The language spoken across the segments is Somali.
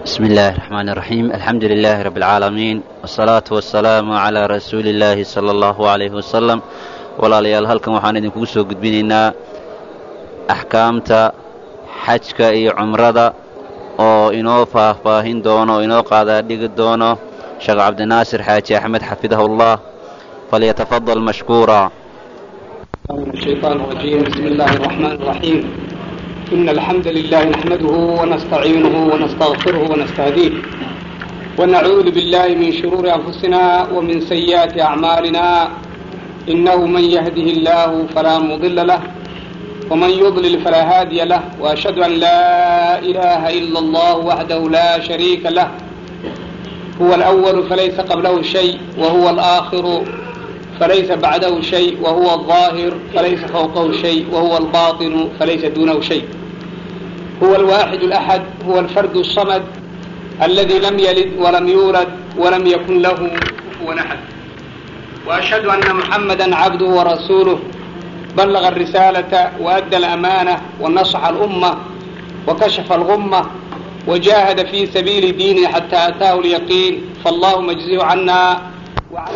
بسم الله الرحمن الرحيم الحمد لله رب العالمين والصلاة والسلام على رسول الله صلى الله عليه وسلم walaalayaal halkan waxaan idinkugu soo gudbinaynaa axkaamta xajka iyo cumrada oo inoo faahfaahin doono oo inoo qaadaa dhigi doono sheekh cabdinaasir xaaji axmed xafidahu اllah falyatafadal mashkuura من الشيطان الرجيم بسم الله الرحمن الرحيم إن الحمد لله نحمده ونستعينه ونستغفره ونستهديه ونعوذ بالله من شرور أنفسنا ومن سيئات أعمالنا إنه من يهده الله فلا مضل له ومن يضلل فلا هادي له وأشهد أن لا إله إلا الله وحده لا شريك له هو الأول فليس قبله شيء وهو الآخر فليس بعده شيء وهو الظاهر فليس فوقه شيء وهو الباطن فليس دونه شيء هو الواحد الأحد هو الفرد الصمد الذي لم يلد ولم يولد ولم يكن له كفوا أحد وأشهد أن محمدا عبده ورسوله بلغ الرسالة وأدى الأمانة ونصح الأمة وكشف الغمة وجاهد في سبيل دينه حتى أتاه اليقين فاللهم اجزه عنا وعن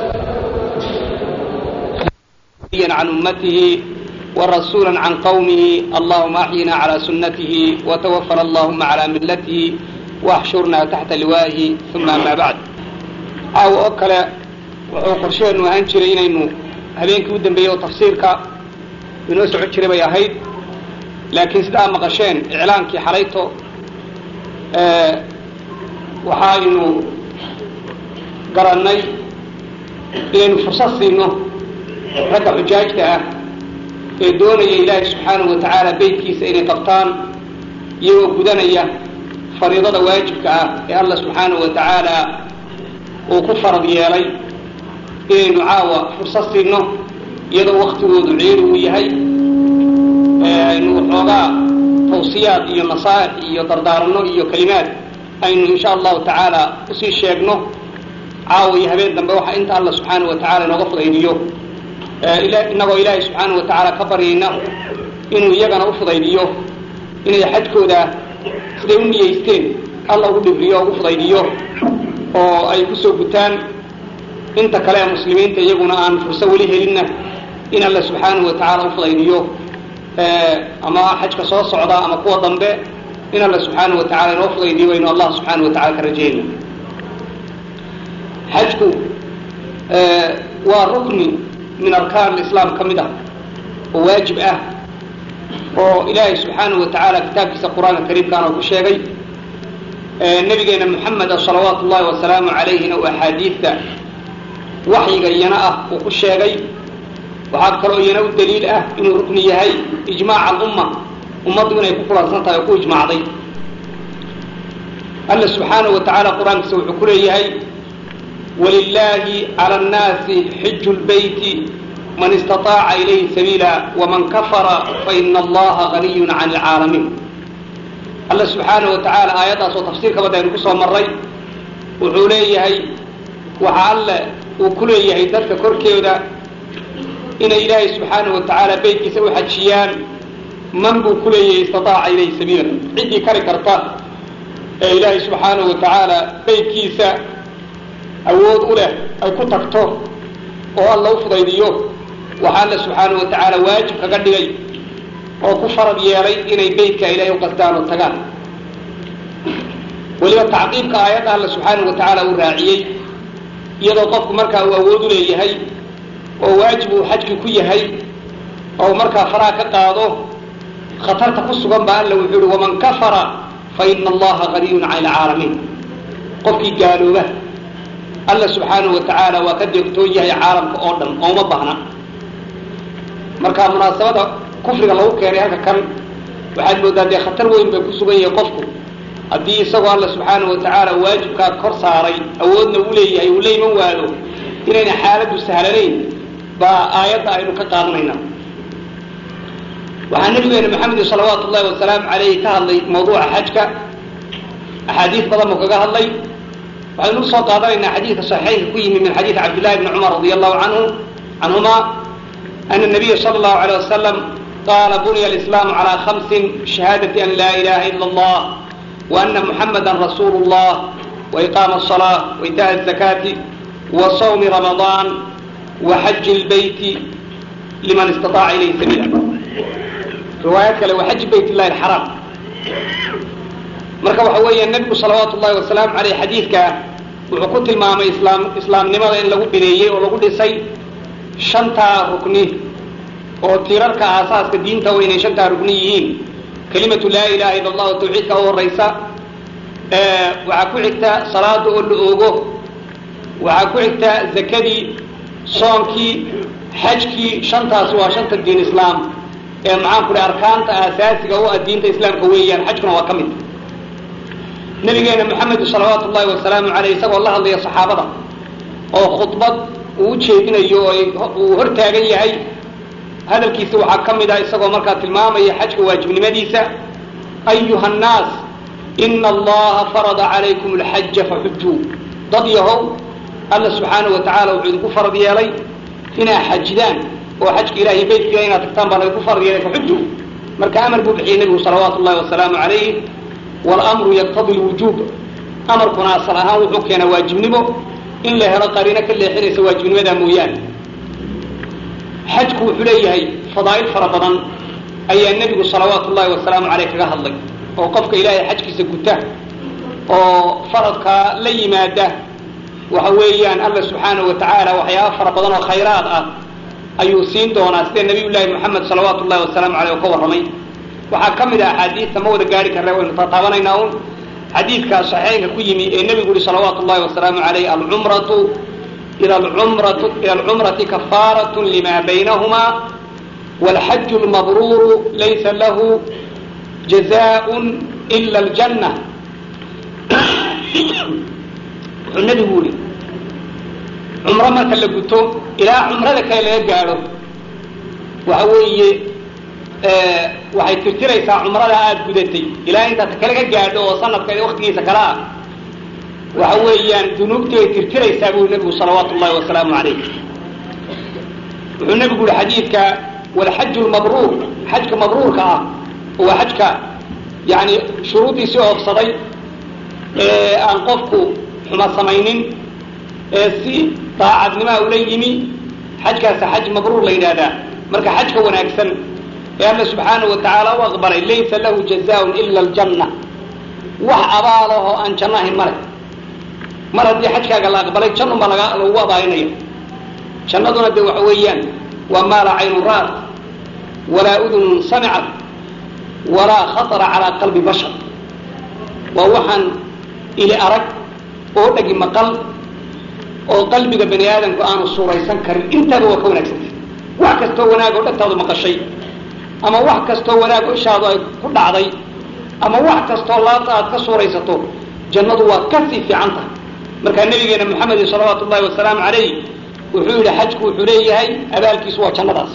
عن أمته ورسولا عن قومه اللهم أحينا على سنته وتوفنا اللهم على ملته واحشرنا تحت لوائه ثم أما بعد أو أكل wuxuu qorsheenu ahaan jiray inaynu habeenkii u dambeeyey oo tafsiirka inoo socon jiray bay ahayd laakiin sida aad maqasheen iclaankii xalayto waxaaynu garannay inaynu fursad siino ragga xujaajta ah ee doonaya ilaahay subxaanahu wa tacaala beytkiisa inay qabtaan iyagoo gudanaya fariidada waajibka ah ee allah subxaanahu wa tacaala uu ku farad yeelay inaynu caawa fursad siino iyadoo waktigoodu ciiri uu yahay aynu waxoogaa tawsiyaad iyo nasaaix iyo dardaaranno iyo kelimaad aynu insha allahu tacaala usii sheegno caawa iyo habeen dambe waxa inta alla subxaanahu wa tacala inooga fudaydiyo inagoo ilaahay subxaanahu wa tacaala ka baryayna inuu iyagana u fudaydiyo inay xajkooda siday u niyeysteen alla ugu dhibriyo o ugu fudaydiyo oo ay kusoo gutaan inta kale ee muslimiinta iyaguna aan furso weli helinna in alla subxaanahu wa tacaala u fudaydiyo ama xajka soo socda ama kuwa dambe in alla subxaanahu wa tacala inoo fudaydiyo waynu allah subxaanahu wa tacala ka rajayna xajku waa rukni min arkaan islaam ka mid ah oo waajib ah oo ilaahay subxaanahu wa tacaala kitaabkiisa qur-aanka kariimkaana ku sheegay nabigeena moxameda salawaatu ullahi wasalaamu calayhina oo axaadiidta waxyiga iyana ah uu ku sheegay waxaa kaloo iyana u daliil ah inuu rukni yahay ijmaaca alumma ummaddu inay ku kulansan tahay oo ku ijmaacday alla subxaanahu wa tacaala qur-aankiisa wuxuu ku leeyahay walilaahi cala annaasi xiju lbeyti man istaطaaca ilayhi sabiila waman kafara faina allaha ganiyun can alcaalamiin alla subxaanahu wa tacaala aayaddaas oo tafsiirka badda aynu kusoo marray wuxuu leeyahay waxa alle uu ku leeyahay dadka korkeeda inay ilaahay subxaanahu wa tacaala beytkiisa u xajiyaan man buu ku leeyahay istataaca ilayhi sabiila ciddii kari karta ee ilaahay subxaanahu wa tacaala beytkiisa awood u leh ay ku tagto oo alla u fudaydiyo waxaa alla subxaanahu wa tacaala waajib kaga dhigay oo ku farad yeelay inay beytka ilaahay u qasdaan oo tagaan weliba tacqiibka aayadda alla subxaanahu wa tacaala uu raaciyey iyadoo qofku markaa uu awood u leeyahay oo waajib uu xajki ku yahay oo markaa faraha ka qaado khatarta ku sugan baa alla wuxuu uhi waman kafara fa ina allaha ganiyun cani alcaalamiin qofkii gaalooba alla subxaanahu wa tacaala waa ka deegtoon yahay caalamka oo dhan oo uma baahna marka munaasabada kufriga lagu keenay halka kan waxaad moodaa dee khatar weyn bay ku sugan yahay qofku haddii isagoo alla subxaanahu wa tacaala waajibkaa kor saaray awoodna uu leeyahay uu la iman waado inayna xaaladdu sahlanayn baa aayadda aynu ka qaadanayna waxaa nabigeena maxamed salawaatu ullahi wasalaamu calayhi ka hadlay mawduuca xajka axaadiis badan buu kaga hadlay waxaynu usoo qaadanaynaa xadiidka saxiixaynka ku yimi min xadiidi cabdillahi bni cumar radi allahu canhu canhuma ana nabiya sala allahu alayh wasalam qaala buniya alislaamu calaa khamsin shahaadati an laa ilaha ila allah wa ana muxamadan rasuulu llah wa iqaama asalaa wa itaa azakaati wa sawmi ramadaan wa xaji lbeyti liman istaaaca ilayhi sabiila riwaayad kale wa xaji bayt illahi alxaraam marka waxa weeya nebigu salawaatu llahi wasalaamu aleyh xadiidka wuxuu ku tilmaamay islaam islaamnimada in lagu bineeyey oo lagu dhisay shantaa rukni oo tiirarka aasaaska diinta wa inay shantaa rukni yihiin kelimatu laa ilaha illa allah oo tawxiidka u horaysa waxaa ku xigta salaada oo la oogo waxaa ku xigta zakadii soonkii xajkii shantaas waa shanta diin islaam ee maxaan ku dhahay arkaanta aasaasiga u ah diinta islaamka weeyaan xajkuna waa ka mid nabigeena maxamed salawaatu ullahi wasalaamu aleyh isagoo la hadlaya saxaabada oo khudbad uu ujeedinayo oo uu hor taagan yahay hadalkiisa waxaa ka mid ah isagoo markaa tilmaamaya xajka waajibnimadiisa ayuha nnaas ina allaha farada calaykum alxaja faxujuu dad yahow alla subxaana wa tacala wuxuu idinku farad yeelay inaa xajidaan oo xajka ilahiy beytka inaad tagtaan baa laydinku farad yeelay faxujuu marka amar buu bixiyey nebigu salawaatu ullahi wasalaamu calayh wاlamru yaqtadi lwujuub amarkuna asal ahaan wuxuu keenaa waajibnimo in la helo qariino ka leexinaysa waajibnimadaa mooyaane xajku wuxuu leeyahay fadaa'il fara badan ayaa nebigu salawaatu ullahi wasalaamu caleyh kaga hadlay oo qofka ilaahay xajkiisa guta oo faradkaa la yimaada waxa weeyaan alla subxaanahu wa tacaala waxyaaba fara badan oo khayraad ah ayuu siin doonaa sida nabiy llaahi moxamed salawaatu ullahi wasalaamu aleyh oo ka warramay waxaa ka mid ah axaadiista ma wada gaari karre waynu taataabanaynaa un xadiidkaa saxeynka ku yimi ee nebigu yihi salawaatu ullahi wasalaamu aleyh alcumratu ila alcumratu ila alcumrati kafaarat lima baynahumaa walxaju lmabruuru laysa lahu jazaءun ila aljanna wuxuu nebigu yihi cumro marka la guto ilaa cumrada kale laga gaadho waxa weeye waxay tirtiraysaa cumrada aada gudatay ilaa intaad kale ka gaadho oo sanadka waktigiisa kale ah waxa weeyaan dunuubtii bay tirtiraysaa buu nebigu salawaatu ullahi wasalaamu calayh wuxuu nebigu yihi xadiidka walxaju lmabruur xajka mabruurka ah oo waa xajka yani shuruuddiisii oofsaday ee aan qofku xuma samaynin ee si daacadnimaa ula yimi xajkaasa xaj mabruur la yidhaahdaa marka xajka wanaagsan ee alla subxaanahu wa tacaala u aqbalay laysa lahu jazaaun ila aljanna wax abaalahoo aan janno ahayn male mar haddii xajkaaga la aqbalay jannun baa laga lagu abaalinaya jannaduna dee waxa weeyaan waa maa laa caynun ra'at walaa udunun samicat walaa khatara calaa qalbi bashar waa waxaan ili arag oo dhagi maqal oo qalbiga bani aadamku aanu suuraysan karin intaaba waa ka wanaagsantay wax kastoo wanaag oo dhagtaadu maqashay ama wax kastoo wanaag oo ishaadu ay ku dhacday ama wax kastoo laabta aad ka suuraysato jannadu waa kasii fiican tahay markaa nabigeena maxamedin salawaatu ullahi wasalaamu calayh wuxuu yidhi xajku wuxuu leeyahay abaalkiisu waa jannadaas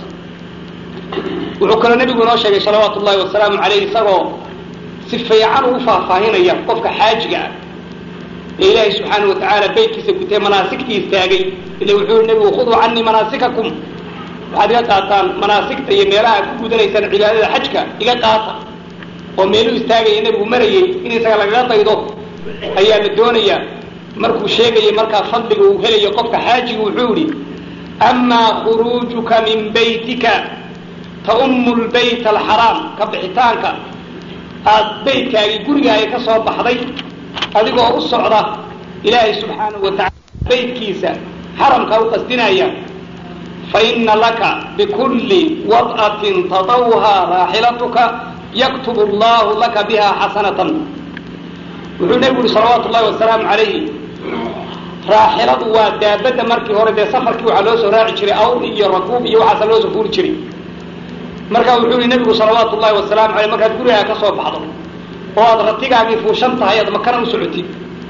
wuxuu kaloo nebigu inoo sheegay salawaatu ullahi wasalaamu calayh isagoo si fiican ugu faahfaahinaya qofka xaajiga ah ee ilaahay subxaanahu watacaala beytkiisa gutee manaasigtii istaagay ila wuxuu yihi nebigu khuduu canii manaasikakum waxaad iga qaataan manaasigta iyo meelaha aad ku gudanaysaan cibaadada xajka iga qaata oo meeluu istaagaya nebigu marayey in isaga lagaga daydo ayaa la doonayaa markuu sheegayay markaa fadliga uu helayo qofka xaajiga wuxuu yihi amaa khuruujuka min baytika taummu lbayt alxaraam ka bixitaanka aad beytkaagii gurigaaga ka soo baxday adigoo u socda ilaahay subxaanahu wa tacala beytkiisa xaramka u qasdinaya faina laka bikulli wad'atin tadawha raaxilatuka yaktubu allahu laka biha xasanatan wuxuu nebigu yihi salawaatu ullahi wasalaamu calayhi raaxiladu waa daabadda markii hore dee safarkii waxaa loo soo raaci jiray awr iyo rakuub iyo waxaasa loo soo fuuli jiray marka wuxuu yihi nebigu salawaatu ullahi wasalaamu aleyh markaad gurigaa ka soo baxdo oo aad ratigaagii fuushan tahay aad makana u socotid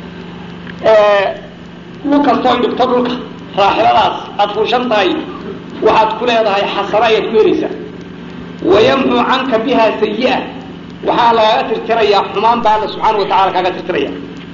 dhul kastoo dhigto dhulka raaxiladaas aad fuushan tahay waxaad ku leedahay xasano ayaad ku helaysaa wayamxu canka biha sayi'a waxaa lagaaga tirtirayaa xumaan baa alla subxaana wa tacala kaaga tirtiraya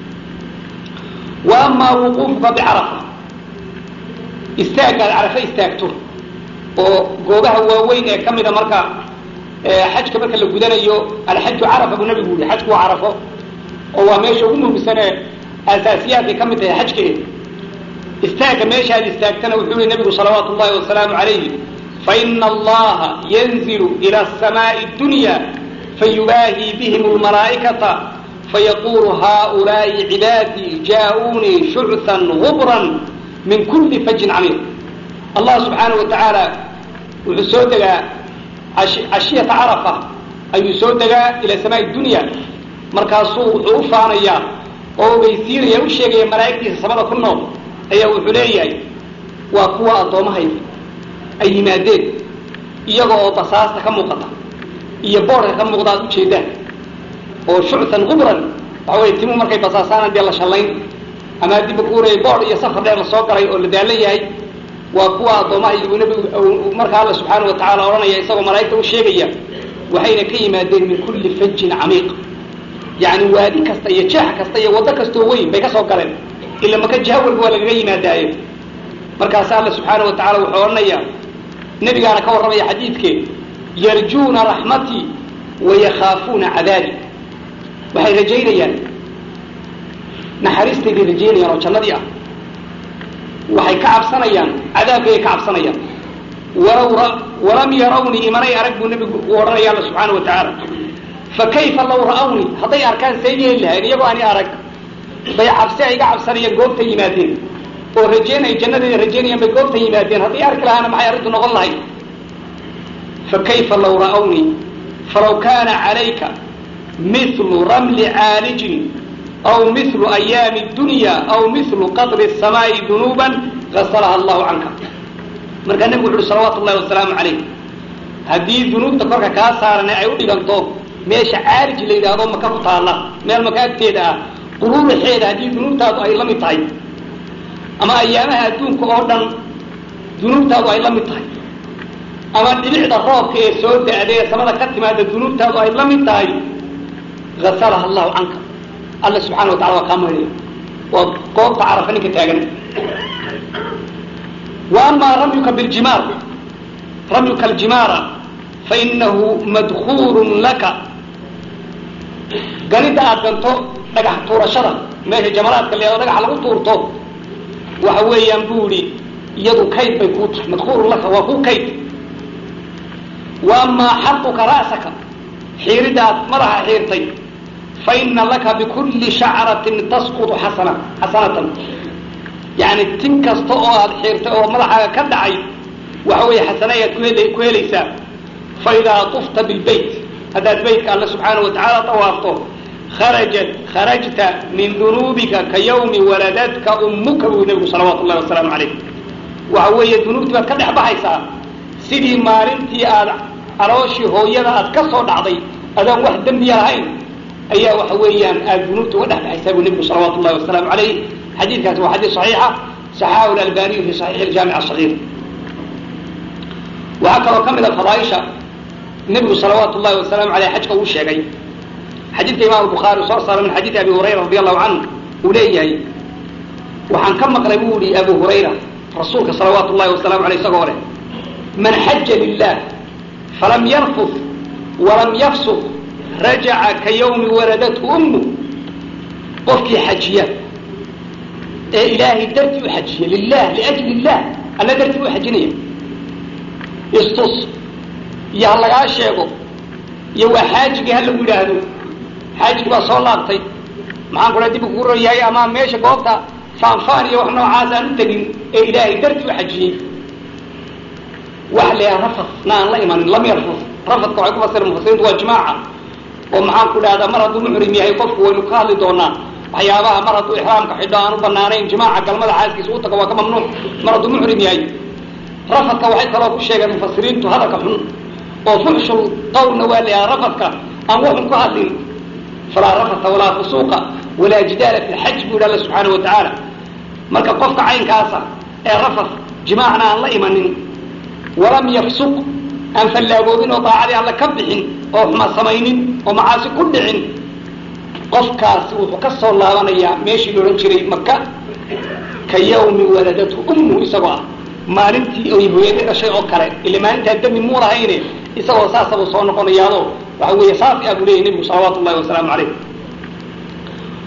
wa amaa wuquufuka bicarafa istaagaad carafe istaagto oo goobaha waaweyn ee ka mida marka xajka marka la gudanayo alxaju carafa buu nabigu yihi xajku waa carafo oo waa meesha ugu muhimsanee asaasiyaadkay ka mid tahay xajkeeda istaagga meeshaad istaagtana wuxuu yihi nabigu salawaatu ullahi wasalaamu calayhi faina allaha yanzilu ila asamaai dunya fayubaahii bihim lmalaa'ikata fayaqulu haulaai cibaadii jaa-uunii shuchan gubran min kuli fajin camiiq allah subxaanahu wa tacaala wuxuu soo degaa cashiyata carafa ayuu soo degaa ila samaai dunya markaasuu wuxuu u faanayaa oo ogeysiinaya u sheegaya malaa'igtiisa samada ku nool ayaa wuxuu leeyahay waa kuwa addoommahayda ay yimaadeen iyaga oo basaasta ka muuqata iyo boodhka ka muuqda aad ujeedaan oo shuchan gubran waxa wey timu markay basaasaan dee la shallayn ama dibba kuuraya boodh iyo safar dheer la soo galay oo la daalan yahay waa kuwa addoommahayda uu nabigu marka alla subxaana wa tacala odhanaya isagoo malaa'igta u sheegaya waxayna ka yimaadeen min kulli fajin camiiq yacni waadi kasta iyo jeex kasta iyo waddo kastoo weyn bay ka soo galeen ila maka jiha walba waa lagaga yimaadaaye markaas alla subxaana wa tacala wuxuu odhanayaa nebigaana ka warramaya xadiidkee yarjuuna raxmatii wayakhaafuuna cadaabi waxay rajaynayaan naxariistayday rajaynayaan oo jannadii ah waxay ka cabsanayaan cadaabkayay ka cabsanayaan walaw walam yarawnii imanay arag buu nebigu u odhanaya alla subxaana wa tacaala fa kayfa law ra'awnii hadday arkaan see yeeli lahayn iyagoo ani arag bay cabsi ay iga cabsanayaan goobta yimaadeen oo rajeynay jannadeeda rajeynayaan bay goobta yimaadeen hadday arki lahaana maxay arrintu noqon lahayd fa kayfa law ra'awnii falaw kaana calayka mithlu ramli caalijin aw mithlu ayaami dunya aw mithlu qadri samaa'i dunuuban gasalaha allahu canka markaa nebigu wuxu uhi salawaatu ullahi wasalaamu calayh haddii dunuubta korka kaa saaran ay u dhiganto meesha caalij la yidhaahdo maka ku taalla meel maka agteeda ah quruuraxeeda haddii dunuubtaadu ay la mid tahay ama ayaamaha adduunka oo dhan dunuubtaadu ay la mid tahay ama dhibicda roobka ee soo da-day ee samada ka timaada dunuubtaadu ay la mid tahay gasalaha allahu canka alla subxana wa tacala waa kaa maydhaya waa goobta carafa ninka taagan wa amaa ramyuka biljimaar ramyuka aljimaara fainahu madkuurun laka ganida aad ganto dhagax tuurashada meesha jamaraadka leedo dhagaxa lagu tuurto waxa weeyaan buu idhi iyadu kayd bay kuu tahay madkuurun laka waa kuu kayd wa amaa xaquka ra'saka xiiridda aad madaxa xiirtay fa ina laka bikulli shacratin tasqutu xasana xasanatan yacni tin kasta oo aad xiirtay oo madaxaaga ka dhacay waxa weeye xasana ayaad kuhel ku helaysaa fa idaa tufta bilbayt haddaad baytka alle subxaana wa tacaala tawaafto kharajat kharajta min dunuubika ka yawmi waladadka ummuka buu nebigu salawaatu ullahi wasalaamu calayh waxa weeye dunuubtii baad ka dhex baxaysaa sidii maalintii aad calooshii hooyada aad ka soo dhacday adaan wax dembiya lahayn ayaa waxa weeyaan aad dunuubta uga dhex baxaysaa buu nebigu salawaatu ullahi wasalaamu calayh xadiidkaasi waa xadiid saxiixa saxaahu lalbaniyu fi saxiix aljaamic asagiir waxaa kaloo ka mid a fadaaisha nebigu salawaatu ullahi wasalaamu aleyh xajka uu sheegay xadiidka imaam bukhaari soo saara min xadiidi abi hurayra radi allahu canhu uu leeyahay waxaan ka maqlay buu ihi abu hurayra rasuulka salawaatu ullahi wasalaamu aleyh isagoo leh man xaja lilah falam yarfud walam yafsuq rajaca ka yawmi waladathu ummu qofkii xajiya ee ilaahay dartii u xajiya lilah liajli illah alla dartii u xajinaya istus iyo ha lagaa sheego iyo waa xaajigii ha lagu yidhaahdo xaajigi baa soo laabtay maxaan kula dib kugu royahay ama meesha goobta faanfaan iyo wax noocaas aan u tegin ee ilaahay dartii u xajiyey wax leeyaha rafad na aan la imanin lam yarfud rafadka waxay ku fasira mufasiriintu waa jimaaca oo maxaan ku dhahdaa mar hadduu muxrim yahay qofku waynu ka hadli doonaa waxyaabaha mar hadduu ixraamka xidho aan u banaanayn jimaaca galmada xaaskiisa u tago waa ka mamnuuc mar hadduu muxrim yahay rafadka waxay kaloo ku sheegeen mufasiriintu hadalka xun oo fuxshul qawlna waa layaha rafadka aan waxun ku hadlin falaa rafata walaa fusuuqa walaa jidaala fi lxaj buu yidhi alla subxaana wa tacaala marka qofka caynkaasa ee rafad jimaacna aan la imanin walam yafsuq aan fallaagoobin oo daacadii alla ka bixin oo xuma samaynin oo macaasi ku dhicin qofkaasi wuxuu ka soo laabanayaa meeshii la odhan jiray maka ka yawmi waladatu ummu isagoo ah maalintii oy hooyadii dhashay oo kale ila maalintaa dami muu lahayne isagoo saasabuu soo noqonayaado waxa weeye saafi ah buu leyahy nebigu salawaatu ullahi wasalaamu calayh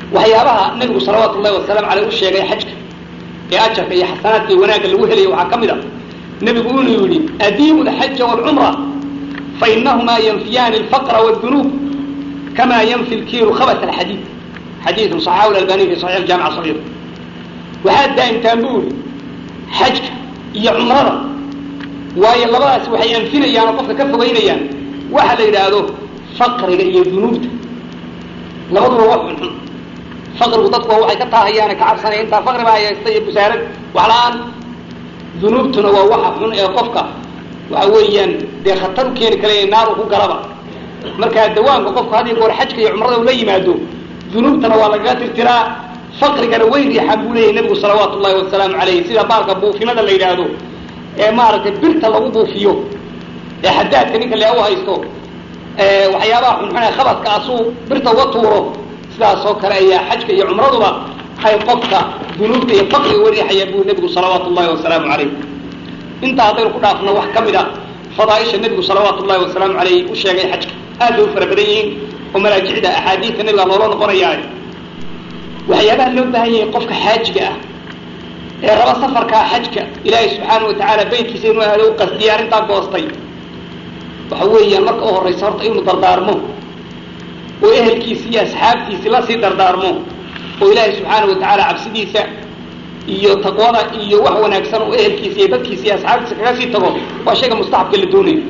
waxyaabaha nabigu salawaatu ullahi wasalaamu caleyh u sheegay xajka ee ajarka iyo xasanaadka iyo wanaagga lagu helaya waxaa ka mid a nebigu inuu yidhi adiimu alxaja waalcumra fainahumaa yanfiyaani alfaqra wاdunuub kama yanfi lkiiru khabat alxadiid xadiidun صaxahu albani fi saxiix jaamic sagiir waxaad daa'imtaan bu yidhi xajka iyo cumrada waayo labadaas waxay anfinayaan oo qofka ka fogeynayaan waxa la yidhaahdo faqriga iyo dunuubta labaduba waa xunxun faqrigu dadku waa waxay ka taahayaan ka cabsanaya intaa faqri baa haysta iyo busaarad wax la-aan dunuubtuna waa waxa xun ee qofka waxa weeyaan dee khatar u keeni kale naar u ku galaba markaa dawaamka qofku had iyo goor xajka iyo cumrada ula yimaado dunuubtana waa lagaga tirtiraa faqrigana way riixaan buu leeyahy nebigu salawaatu ullahi wasalaamu calayh sida baalka buufinada la yidhaahdo ee maaragtay birta lagu buufiyo ee xadaadka ninka lee u haysto waxyaabaha xunxun ee khabadka asuu birta uga tuuro sidaasoo kale ayaa xajka iyo cumraduba ay qofka dunuubta iyo faqriga uga riixayaan buu nebigu salawaatu ullahi wasalaamu calayh intaa haddaynu ku dhaafno wax ka mid a fadaaisha nebigu salawaatu ullahi wasalaamu calayh u sheegay xajka aad bay u fara badan yihiin oo maraajicda axaadiidta nebiga loola noqonayaa waxyaabaha loo baahan yahay qofka xaajiga ah ee raba safarkaa xajka ilaahay subxaana wa tacaala beytkiisa inuu aado u qasdiyay arrintaa goostay waxa weeyaan marka u horraysa horta inuu dardaarmo oo ehelkiisi iyo asxaabtiisi lasii dardaarmo oo ilaahay subxaana wa tacaala cabsidiisa iyo taqwada iyo wax wanaagsan oo ehelkiisa iyo dadkiisa iyo asxaabtiisa kaga sii tago waa shayga mustaxabka la doonayo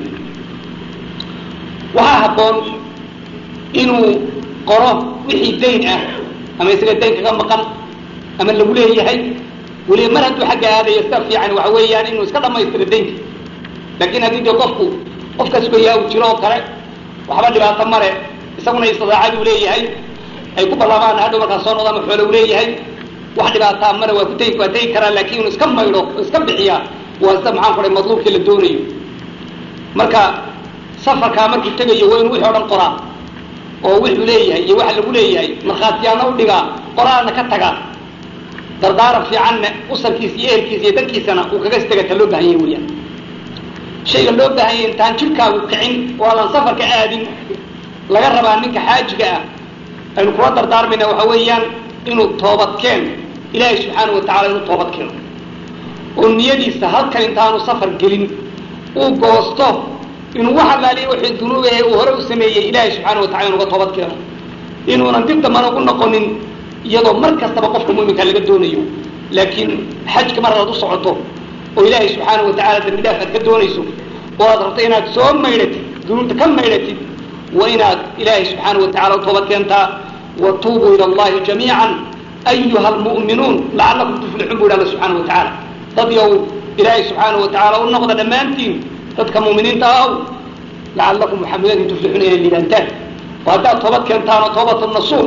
waxaa habboon inuu qoro wixii dayn ah ama isaga dayn kaga maqan ama lagu leeyahay weliba mar hadduu xagga aadayo sida fiican waxa weeyaan inuu iska dhamaystiro daynka laakiin haddii dee qofku qofka sugayaa uu jiro oo kale waxba dhibaato male isaguna istidaacaduu leeyahay ay ku ballamaan hadhow markaa soo noqda ama xoole u leeyahay wax dhibaataa male waa ku tegi waa tegi karaa laakiin inuu iska maydho oo iska bixiyaa waa sida maxaan ku dhahay madluubkii la doonayo marka safarkaa markuu tegayo waa inuu wixii o dhan qoraa oo wuxuu leeyahay iyo waxa lagu leeyahay markhaatiyaana u dhigaa qoraalna ka tagaa dardaaran fiicanna usarkiisa iyo ehelkiisa iyo dadkiisana uu kaga stegata loo baahan yahay weyaan shayga loo baahan yahay intaan jirkaagu kicin oo adan safarka aadin laga rabaa ninka xaajiga ah aynu kula dardaarmayna waxa weeyaan inuu toobadkeen ilaahay subxaana wa tacala inuu toobad keeno oo niyadiisa halkan intaanu safar gelin uu goosto inuu wax allaaliya wixii dunuubahe uu hore u sameeyey ilaahay subxaana wa tacala inuga toobad keeno inuunan dib dambana ugu noqonin iyadoo mar kastaba qofka mu'minka laga doonayo laakiin xajka mar hadaad u socoto oo ilaahay subxaana wa tacala dambi dhaaf aad ka doonayso oo aad rabto inaad soo maydhatid dunuubta ka maydhatid waa inaad ilaahay subxaana wa tacala u toobad keentaa watuubuu ila allahi jamiican ayuha almu'minuun lacalakum tuflixuun bu yidhi alla subxaana wa tacaala dad yow ilaahay subxaana wa tacaala u noqda dhammaantiin dadka mu'miniinta ahow lacalakum maxamudatin tuflixuuna inay liibaantaan oo haddaad toobad keentaan oo toobatu nasuux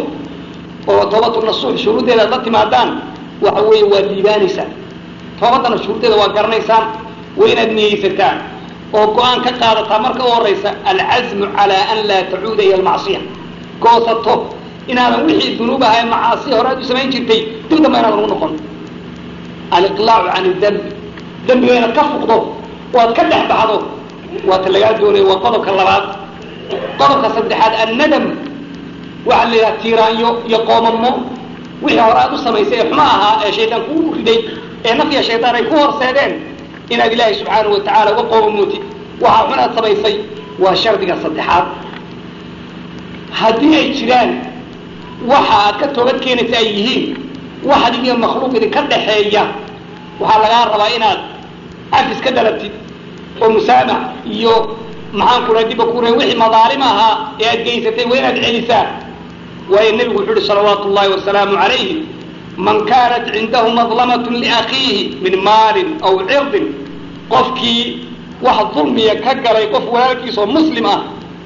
oo toobatu nasuux shuruuddeeda aad la timaadaan waxa weeye waad liibaanaysaan toobaddana shuruuddeeda waa garanaysaan waa inaad niyeysataan oo go-aan ka qaadataa marka u horaysa alcazmu calaa an laa tacuuda ila almacsiya goosato inaadan wixii dunuub ahay macaasi hore aad u samayn jirtay dib damba inaadan ugu noqon aliqlaacu can idembi dembiga inaad ka fuqdo oo aad ka dhex baxdo waata lagaa doonayo waa qodobka labaad qodobka saddexaad annadam waxaa la yidhaha tiiraanyo iyo qoomamo wixii hore aad u samaysay ee xuma ahaa ee shaydaan kugu riday ee nafya shaydaan ay ku horseedeen inaad ilaahay subxaanahu wa tacaala uga qoomamootid waxaa xun aad samaysay waa shardiga saddexaad haddii ay jiraan waxa aad ka toobad keenaysa ay yihiin wax adigiyo makhluuq idinka dhaxeeya waxaa lagaa rabaa inaad cafis ka dalabtid oo musaamax iyo maxaan ku dhaha dibba ku reen wixii madaalim ahaa ee aad geysatay waa inaad celisaa waayo nebigu wuxuu uhi salawaatu ullahi wasalaamu calayhi man kaanat cindahu madlamatun liakhiihi min maalin aw cirdin qofkii wax dulmiya ka galay qof walaalkiisa oo muslim ah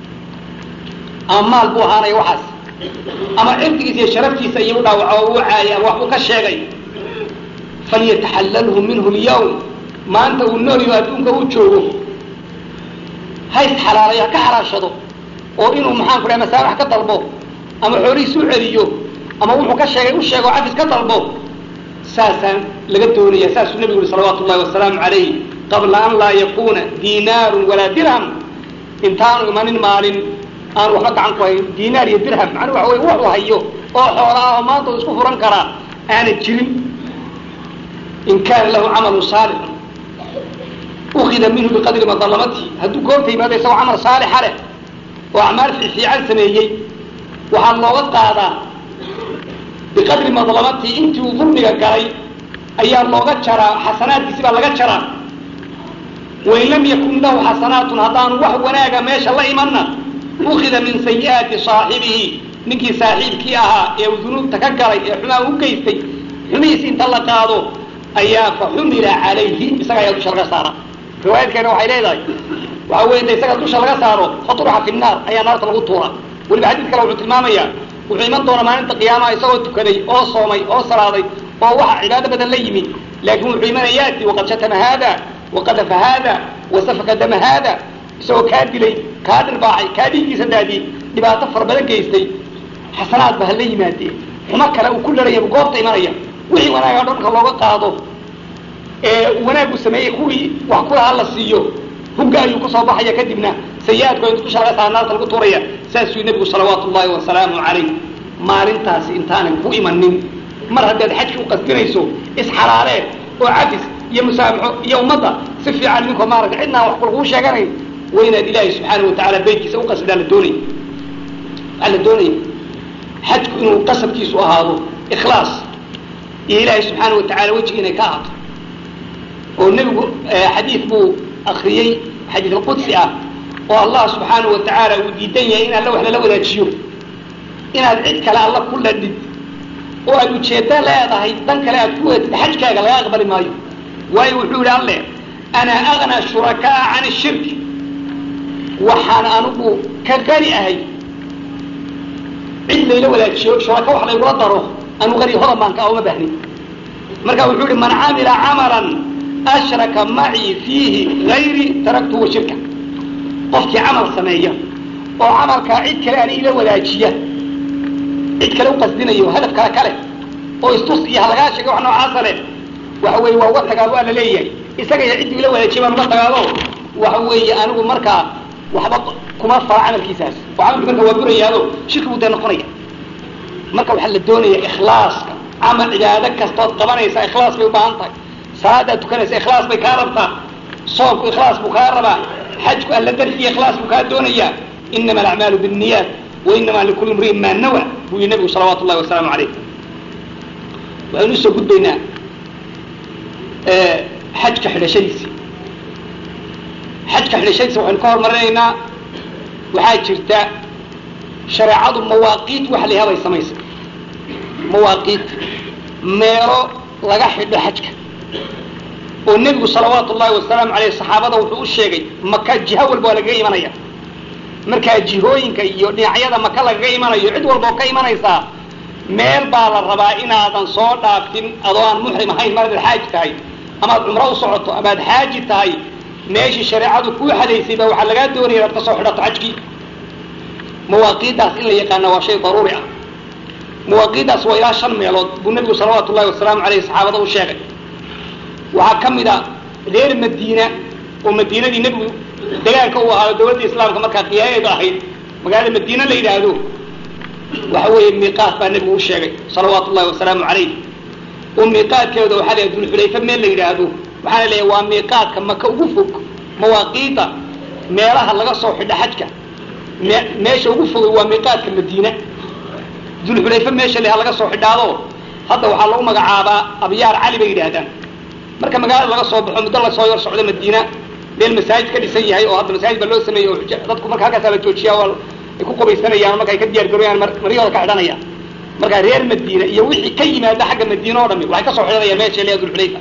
ama maal buu ahaanaya waxaas ama cirdigiisa iyo sharaftiisa iyo u dhaawaco oo u caayay ama waxbuu ka sheegay falyataxallalhu minhu lyawm maanta uu noolyo adduunka u joogo ha isxalaalay ha ka xalaashado oo inuu maxaan ku dhaha masaamax ka dalbo ama xoolihiis u celiyo ama wuxuu ka sheegay u sheego cafis ka dalbo saasaan laga doonaya saasuu nebigu yihi salawaatu ullahi wasalaamu calayh qabla an laa yakuna diinaarun walaa dirham intaanu imanin maalin aan waxba gacan ku hayn dinaar iyo dirham macnuu waxa wey wuxuu hayo oo xoola ah oo maanta u isku furan karaa aanan jirin in kaana lahu camalu saalix ukida minhu biqadri madalamatihi hadduu goobta yimaado isagoo camal saalixa leh oo acmaal fiican sameeyey waxaa looga qaadaa biqadri madlamatihi intii uu dulmiga galay ayaa looga jaraa xasanaadkiisi baa laga jaraa wain lam yakun lahu xasanaatun haddaanu wax wanaaga meesha la imanna ukida min sayi'aati saaxibihi ninkii saaxiibkii ahaa ee uu dunuubta ka galay ee xumaa u geystay xumihiisi inta la qaado ayaa fa xumila calayhi isaga ayaa dusha laga saara riwaayadkeena waxay leedahay waxa wey inta isaga dusha laga saaro fatruxa fi naar ayaa naarta lagu tuura weliba xadiid kale wuxuu tilmaamayaa wuxuu iman doonaa maalinta qiyaamaha isagoo tukaday oo soomay oo salaaday oo waxa cibaado badan la yimi laakin wuxuu imanaya yaati waqad shatama haada waqadafa haada wasafaka dama haada isagoo kaa dilay kaa dhirbaacay kaa dhiiggiisa daadiyey dhibaato fara badan geystay xasanaad ba hala yimaadee xumo kale uu ku laraya goobta imanaya wixii wanaaga dhanka looga qaado ee wanaagu sameeyey kuwii wax kulaha la siiyo hugga ayuu kusoo baxaya kadibna sayi-aadku intu dusha laga saara naarta lagu tuuraya saasuu nebigu salawaatu ullahi wasalaamu calayh maalintaasi intaanan ku imanin mar haddaad xajki u qasdinayso isxalaalee oo cafis iyo musaamaxo iyo ummadda si fiican ninkoo maaragta cidnaan wax laguu sheeganayn waa inaad ilaahay subxaana watacaala beytkiisa uqasdaa la doonay waxaa la doonaya xajku inuu qasadkiisu ahaado ikhlaas iyo ilaahay subxaana watacaala wejiga inay ka ahaato oo nebigu xadiid buu akriyey xadiid alqudsi ah oo allah subxaana wa tacaala uu diidan yahay in alla wax lala wadaajiyo inaad cid kale alla ku ladhid oo aad ujeeddo leedahay dan kale aad ku weetid xajkaaga laga aqbali maayo waayo wuxuu yihi alle ana agna shurakaa can shirki waxaan anigu ka qani ahay cid layla wadaajiyo shuraka wax laygula daro anu qani hodan baan ka uma baahnin marka wuxuu yihi man camila camalan ashraka macii fiihi gayri taraktuhu wa shirka qofkii camal sameeya oo camalkaa cid kale aan ila wadaajiya cid kale u qasdinayo hadaf kale kale oo istus iyo halagaa sheegay wax noocaasa leh waxa weeye waa uga tagaado waa la leeyahay isaga iyo ciddii ila wadaajiya baan uga tagaado waxa weeye anigu markaa waxba kuma fara camalkiisaas oo camalki marka waa burayaado shirki buu dee noqonaya marka waxaa la doonaya ikhlaaska camal cibaado kastood qabanaysa ikhlaas bay u baahan tahay salaadaad tukanaysa ikhlaas bay kaa rabtaa soomku ikhlaas buu kaa rabaa xajku alla darfiya ikhlaas buu kaa doonayaa inama alacmaalu binniyaat wa inama likulli imriin maa nawa buu yihi nabigu salawaatu ullahi wasalaamu calayh waxaynu usoo gudbaynaa xajka xidhashadiisi xajka xidhashadiisa waxaynu ka hormarinaynaa waxaa jirta shareecadu mawaaqiit wax layaha bay samaysa mawaaqiit meelo laga xidho xajka oo nebigu salawaatu ullahi wasalaamu aleyh saxaabada wuxuu u sheegay maka jiho walba waa lagaga imanaya markaa jihooyinka iyo dhinacyada maka lagaga imanayo cid walba oo ka imanaysaa meel baa la rabaa inaadan soo dhaaftin adoo aan muxrim ahayn mar adaad xaaji tahay amaad cumro u socoto amaad xaaji tahay meeshii shareecadu kuu xadaysay baa waxaa lagaa doonaya inaad ka soo xidhato xajkii mawaaqiiddaas in la yaqaana waa shay daruuri ah mawaaqiiddaas waa ilaa shan meelood buu nebigu salawaatu ullahi wasalaamu aleyh saxaabada u sheegay waxaa ka mid a reer madiina oo madiinadii nebigu dagaalka uu ahaado dawladda islaamka markaa qiyaadeedu ahayd magaalada madiina la yidhaahdo waxa weeye miiqaat baa nebigu u sheegay salawaatu ullahi wasalaamu calayh oo miiqaadkeeda waxaa leeyahay dulxulayfa meel la yidhaahdo waxaana leeyahay waa miiqaadka maka ugu fog mawaaqiida meelaha laga soo xidha xajka me meesha ugu fogay waa miiqaadka madiina dulxulayfa meesha leha laga soo xidhaado hadda waxaa lagu magacaabaa abyaar cali bay yidhaahdaan marka magaalada laga soo baxo muddo lasoo yar socdo madiina meel masaajid ka dhisan yahay oo hadda masaajid baa loo sameeyey oo dadku marka halkaasaa la joojiya oo ay ku qubaysanayaan marka ay ka diyaar garoyaan maryahooda ka xidhanayaan marka reer madiina iyo wixii ka yimaada xagga madiina oo dhami waxay ka soo xidhanayaan meesha leeya dulxulayfa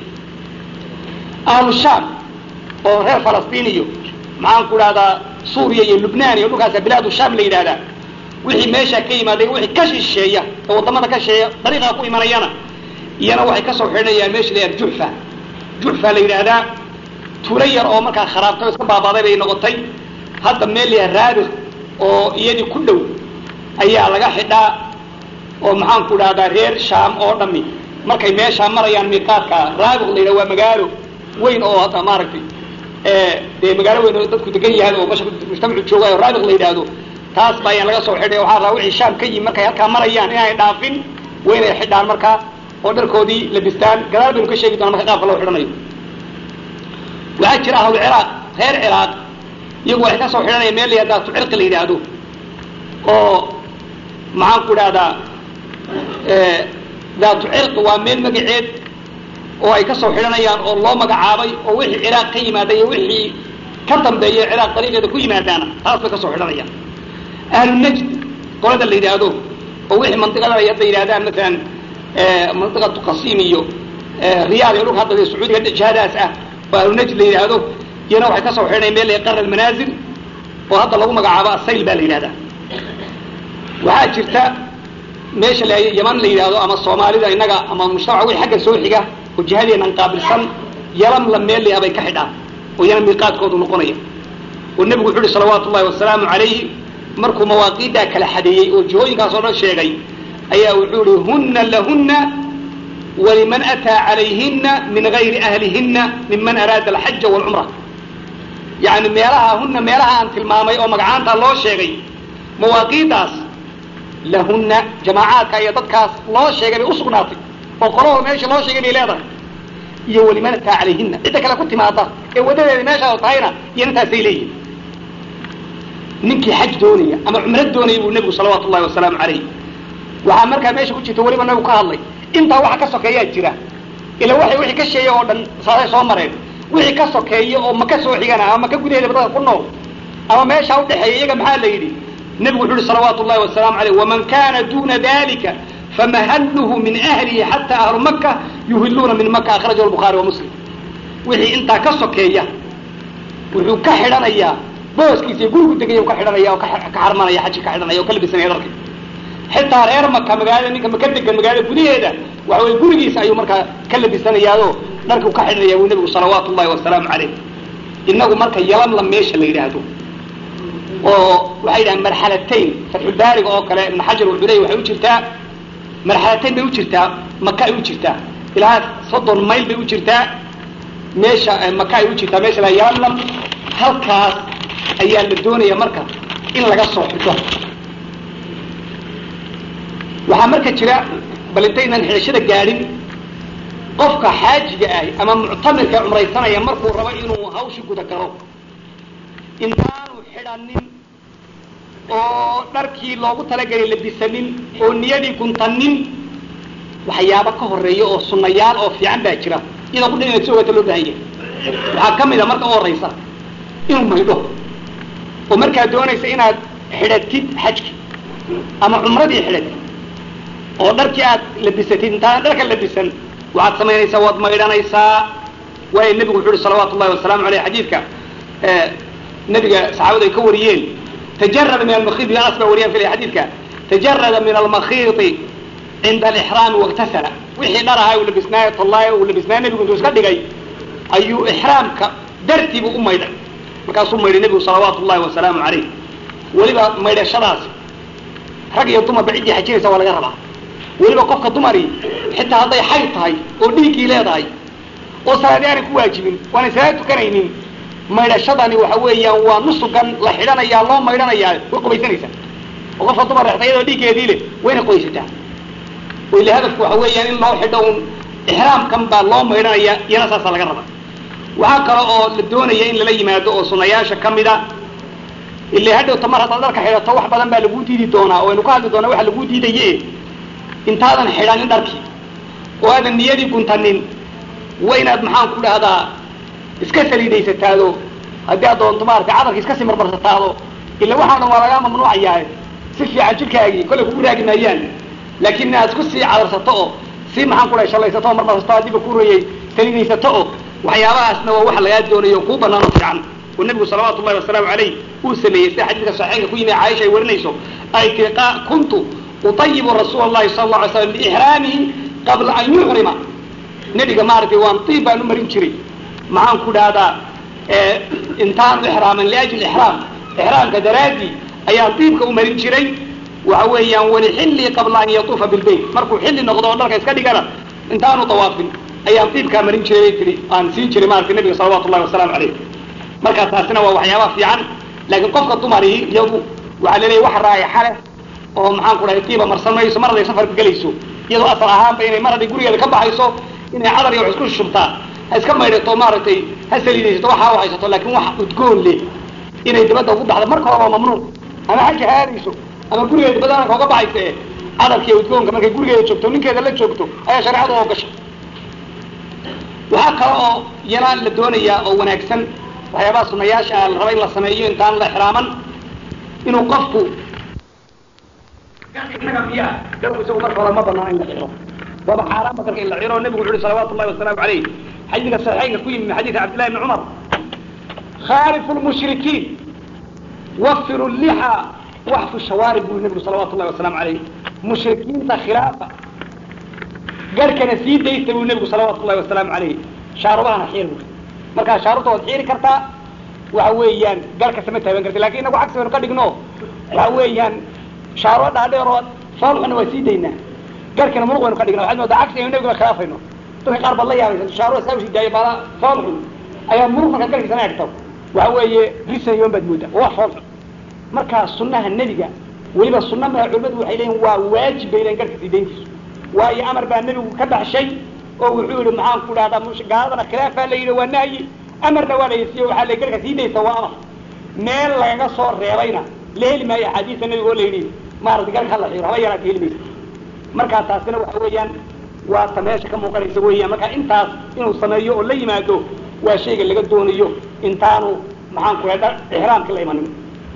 ahlu shaam oo reer falastiin iyo maxaan ku dhahdaa suuriya iyo lubnaan iyo dhulkaasa bilaadu shaam la yidhahdaa wixii meeshaa ka yimaada wixii ka shisheeya oo waddamada ka shisheeya dariiqaa ku imanayana iyana waxay kasoo xidhanayaan meesha la yidhahda juxfa juxfa la yidhaahdaa tulo yar oo markaa kharaabtay oo iska baabaaday bay noqotay hadda meel la yidhaha raabik oo iyadii ku dhow ayaa laga xidhaa oo maxaan ku dhahdaa reer shaam oo dhami markay meeshaa marayaan miiqaadka raabik la yidhaha waa magaalo weyn oo hadda maaragtay dee magaalo weyn oo dadku degan yahay oo masha mujtamacu joogayo raabik la yidhaahdo taas baa ayaan laga soo xidhay waxaa rabaa wixii shaam ka yimi markay halkaa marayaan inaanay dhaafin waa inay xidhaan markaa oo dharkoodii labistaan gadaal baynu ka sheegi doona marka qaabka loo xidhanayo waxaa jira ahlu ciraaq reer ciraaq iyagu waxay ka soo xidhanayaan meel la yihahdaa tucirqi la yidhaahdo oo maxaan ku idhahdaa daatu cirqi waa meel magaceed oo ay ka soo xidhanayaan oo loo magacaabay oo wixii ciraaq ka yimaada iyo wixii ka dambeeya ciraaq dariiqeeda ku yimaadaana taas bay ka soo xidhanayaan ahlu najd qolada la yidhaahdo oo wixii mandiqadan ay hadda yidhahdaan masalan mandiqatu qasiim iyo riyaad iyo dhulka hadda sacuudiga jihadaas ah oo ahlu najd la yidhaahdo iyana waxay ka soo xidhanayaan meel la qara almanaazil oo hadda lagu magacaabo asayl baa la yidhahdaa waxaa jirta meesha la yaman la yidhaahdo ama soomaalida innaga ama mujtamaca wixii xagga soo xiga oo jihadeenan qaabilsan yalam la meel layaha bay ka xidhaan oo yana miiqaadkoodu noqonaya oo nebigu wuxu uhi salawaatu ullahi wasalaamu calayhi markuu mawaaqiiddaa kala xadeeyey oo jihooyinkaas oo dhan sheegay ayaa wuxuu ihi hunna lahunna waliman ataa calayhina min gayri ahlihinna miman araada alxaja waalcumra yani meelaha hunna meelaha aan tilmaamay oo magacaanta loo sheegay mawaaqiiddaas lahunna jamaacaadka iyo dadkaas loo sheegay bay usugnaatay oo qolahoo meesha loo sheegay bay leedahay iyo waliman ataa calayhina cidda kale ku timaada ee wadadeeda meeshaa tahayna iyo intaasay leeyihin ninkii xaj doonaya ama cumro doonaya buu nebigu salawaatu ullahi wasalaamu calayh waxaa markaa meesha ku jirta weliba nabigu ka hadlay intaa waxa ka sokeeyaa jira ila waxay wixii ka sheeya oo dhan saasay soo mareen wixii ka sokeeya oo maka soo xigana ama maka gudaheeda dadka ku nool ama meeshaa udhexeeya iyaga maxaa la yidhi nebigu wuxu uhi salawaatu ullahi wasalaamu alayh waman kana duna dalika famahalluhu min ahlihi xata ahlu maka yuhiluuna min maka akhrajahu lbukhaari wa muslim wixii intaa ka sokeeya wuxuu ka xidhanayaa booskiisa iyo gurigu degaya ka xidhanaya oo ka xarmanaya xaji ka xidhanaya oo ka labisanaya dharka xitaa reer maka magaalada ninka maka degan magaalada gudaheeda waxa weye gurigiisa ayuu markaa ka labisanayaao dharkuu ka xidhanaya buu nebigu salawaatu ullahi wasalaamu calayh inagu marka yalamla meesha la yidhaahdo oo waxay yidhahaan marxalatayn fatxulbaariga oo kale ibn xajar wuxuu leey waxay u jirtaa marxalatayn bay u jirtaa maka ay u jirtaa ilaa soddon mayl bay u jirtaa meesha maka ay u jirtaa meesha la yalamlam halkaas ayaa la doonaya marka in laga soo xidho waxaa marka jira bal intaynan xidhashada gaadhin qofka xaajiga ahi ama muctamirka cumraysanaya markuu rabo inuu hawshi guda galo intaanu xidhanin oo dharkii loogu talagelay labisanin oo niyadii guntanin waxyaaba ka horeeya oo sunnayaal oo fiican baa jira iyadoo ku dhan inaad si ogata loo baahan yahay waxaa ka mid a marka u horaysa inuu maydho oo markaad doonaysa inaad xidhatid xajki ama cumradii xidhatid oo dharkii aad labisatid intaana dharka labisan waxaad samaynaysaa waad maydhanaysaa waayo nebigu wuxu uhi salawaatu ullahi wasalaamu aleyh xadiidka nabiga saxaabadu ay ka wariyeen tajarada min almakhiidi anas baa wariyaan filay xadiidka tajarada min almakhiidi cinda alixraami waktasala wixii dhar ahaa uu labisnaayo tollaay uu labisnaayo nebigu intuu iska dhigay ayuu ixraamka dartiibu u maydhay markaasuu maydhay nebigu salawaatu ullahi wasalaamu calayh weliba maydhashadaas rag iyo dumarba ciddii xajinaysa waa laga rabaa weliba qofka dumari xitaa hadday xayd tahay oo dhiiggii leedahay oo salaadi aanay ku waajibin waanay salaad tukanaynin maydhashadani waxa weeyaan waa nusugan la xidhanayaa loo maydhanayaa way qubaysanaysaa oo qofka dumar rexta iyadoo dhiiggeedii leh wayna qoysataa oo ile hadafku waxa weeyaan in loo xidho un ixraamkan baa loo maydhanaya iyana saasaa laga rabaa waxaa kale oo la doonaya in lala yimaado oo sunayaasha ka mid a ile hadhowta mar haddaad dharka xidhato wax badan baa laguu diidi doonaa oo aynu ka hadli doonaa waxa laguu diidaye intaadan xidhanin dharkii oo aadan niyadii guntanin waa inaad maxaan ku dhahdaa iska saliidaysataado haddii aad doonto maaragtay cadarka iska sii marmarsataado ila waxaan dhan waa lagaa mamnuucayaa si fiican jirkaagii kollay kugu raagi maayaan laakiin inaad isku sii cadarsato oo si maxaan ku dhahay shallaysato oo marmarsato haddiiba ku rayay saliidaysato oo waxyaabahaasna waa wax lagaa doonayo kuu banaan oo fiican oo nebigu salawaatu ullahi wasalaamu calayh uu sameeyey sida xadiidka saxiixka ku yimi caaisha ay warinayso ay tii kuntu utayibu rasuula allahi sala alla alay slam liixraamihi qabla an yuxrima nebiga maaragtay waan tiib baan u marin jiray maxaan ku dhahdaa intaanu ixraaman liajli ixraam ixraamka daraaddii ayaan diibka u marin jiray waxa weeyaan walixillii qabla an yatuufa bilbayt markuu xilli noqdo oo dharka iska dhigana intaanu dawaafin ayaan diibkaa marin jiray bay tii aan siin jiray maaragtay nebiga salawatu ullahi wasalaamu calayh markaa taasina waa waxyaaba fiican laakiin qofka dumarihi iyadu waxaa laleeyahy wax raayaxa leh oo maxaan ku dhahay tiiba marsan mayso mar haday safarka gelayso iyadoo asal ahaanba inay mar hadday gurigeeda ka baxayso inay cadar iyo wax isku shubtaa ha iska maydhato maaragtay ha saliidaysato waxaa u haysato laakiin wax udgoon leh inay dibadda ugu baxdo marka hore waa mamnuuc ama xaja haadayso ama gurigeeda dibadda kooga baxaysa ee cadarkiiyo udgoonka markay gurigeeda joogto ninkeeda la joogto ayaa shareecadu oo gashay waxaa kale oo yana la doonayaa oo wanaagsan waxyaabaha sunayaasha ah la raba in la sameeyo intaan la xiraaman inuu qofku inaga miya garku isagu marka hore ma banaan in la xiro waaba xaaraan badarka in la xiro nebigu wuxu uhi salawaatu llahi wasalaamu calayh xadiidka saxiixaynka ku yimi min xadiidi cabdillahi bni cumar khaalifu lmushrikiin wafiru lixa waxfu shawaarib buu nebigu salawatu llahi wasalaamu calayh mushrikiinta khilaafa garhkana sii daysta buu nebigu salawaatu llahi wasalaamu calayh shaarubahana xiir buu markaa shaarubta waad xiiri kartaa waxa weeyaan garhka sama taaban karti lakin inagu cagsi baynu ka dhigno waxa weeyaan shaaro dhaadheeroo foolxuna waa sii daynaa garhkana muruq baynu ka dhigna waxaad moodaa cagsi aynu nebiguna khilaafayno dadka qaar baad la yaabaysa shaaro saa usii daaya baala foolxun ayaa muruq markaad garhkiisana egto waxa weeye risayoon baad moodaa waa wax foolxun markaa sunnaha nebiga weliba sunna maa culimadu waxay leeyihin waa waajib bay leeyihin garhka sii dayntiisu waayo amar baa nebigu ka baxshay oo wuxuu yihi maxaan ku dhahdaa gaaladana khilaafaa la yidhi waa nahyi amarna waa la yesiiyo waxaa la garhka sii daysa waa amar meel lagaga soo reebayna la heli maayo axaadiista nebiga oo la yidhi maarata garhka hala xiiro haba yaraata heli maysa markaa taasina waxa weeyaan waa ta meesha ka muuqanaysa weeyaan marka intaas inuu sameeyo oo la yimaado waa shayga laga doonayo intaanu maxaan ku dhaha ixraamka la imanin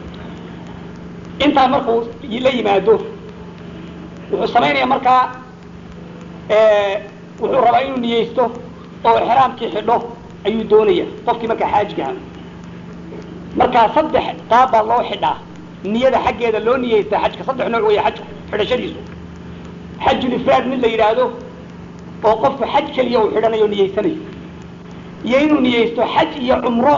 intaa markuu la yimaado wuxuu samaynaya markaa wuxuu rabaa inuu niyeysto oo ixraamkii xidho ayuu doonaya qofkii markaa xaajigaha markaa saddex qaab baa loo xidhaa niyada xaggeeda loo niyeystaa xajka saddex nooc weya xajku xidhashadiisu xajul ifraad mid la yidhaahdo oo qofku xaj keliya uu xidhanayo o niyeysanayo iyo inuu niyeysto xaj iyo cumro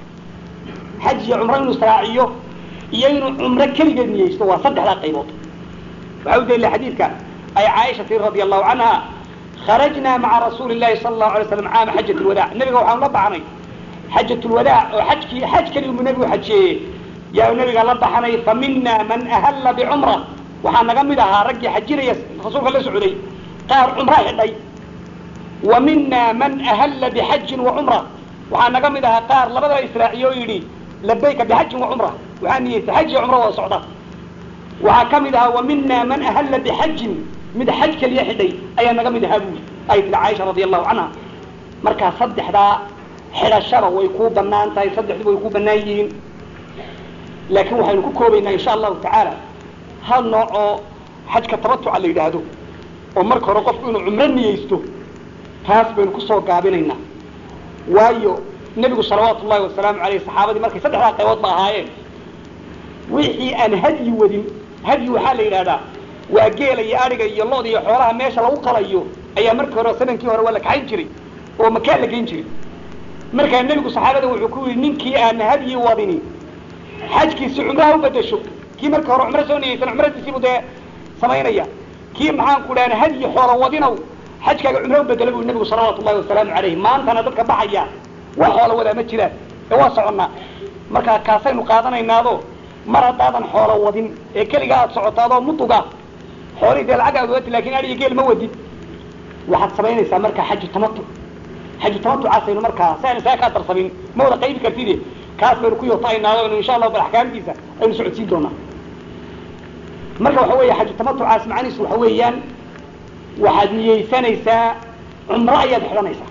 xaj iyo cumro inuu israaciyo iyo inuu cumro keligeed niyeysto waa saddexdaa qaybood waxaa u daliila xadiidka ay caaisha tii radia allahu canha kharajnaa maca rasuuli llahi sala allahu alay slam caama xajat lwadaac nebiga waxaanu la baxnay xajat lwadaac oo xajkii xaj keligu nebigu xajeeyey yaa nabiga la baxnay fa mina man ahalla bicumra waxaa naga mid ahaa raggii xajinaya rasuulka la socday qaar cumro xidhay wa mina man ahalla bixajin wa cumra waxaa naga mid ahaa qaar labadaba israaciye oo yidhi labayka bixajin wa cumra waxaa niyeystay xaj iyo cumro wada socda waxaa ka mid ahaa wa mina man ahalla bixajin mid xaj keliya xidhay ayaa naga mid ahaa buuli ay tiri caaisha radia allahu canha markaa saddexdaa xidhashada way kuu banaan tahay saddexduba way kuu banaan yihiin laakiin waxaynu ku koobaynaa insha allahu tacaala hal nooc oo xajka tabatuca la yidhaahdo oo marka hore qofku inuu cumro niyeysto taas baynu kusoo gaabinaynaa waayo nebigu salawaatu ullahi wasalaamu aleyh saxaabadii markay saddexdaa qaybood ba ahaayeen wixii aan hadyi wadin hadyi waxaa la yidhahdaa waa geela iyo adhiga iyo lood iyo xoolaha meesha lagu qalayo ayaa markii hore sanankii hore waa la kaxayn jiray oo makaa la geyn jiray markaa nebigu saxaabada wuxuu ku yidhi ninkii aan hadyi wadini xajkiisi cumraha u bedesho kii marka hore cumro soo niyeysan cumradiisiibu dee samaynaya kii maxaan ku dhahan hadyi xoola wadinow xajkaaga cumro u bedela buu nebigu salawaatu ullahi wasalaamu calayh maantana dadka baxaya wax xoola wadaa ma jiraan ee waa soconnaa markaa kaasaynu qaadanaynaado mar haddaadan xoola wadin ee keliga aad socotaadoo muduga xoolihii dee lacag aad wadati lakin adhiga geel ma wadid waxaad samaynaysaa markaa xaju tamatu xaju tamatucaasaynu markaa si aynu saa kaa darsamin ma wada qaybi kartide kaas baynu ku yoota'aynaado inu insha allahu bal axkaamtiisa aynu socodsiin doonaa marka waxa weeye xaju tamatucaas macanihiisu waxa weeyaan waxaad niyeysanaysaa cumro ayaad xidhanaysaa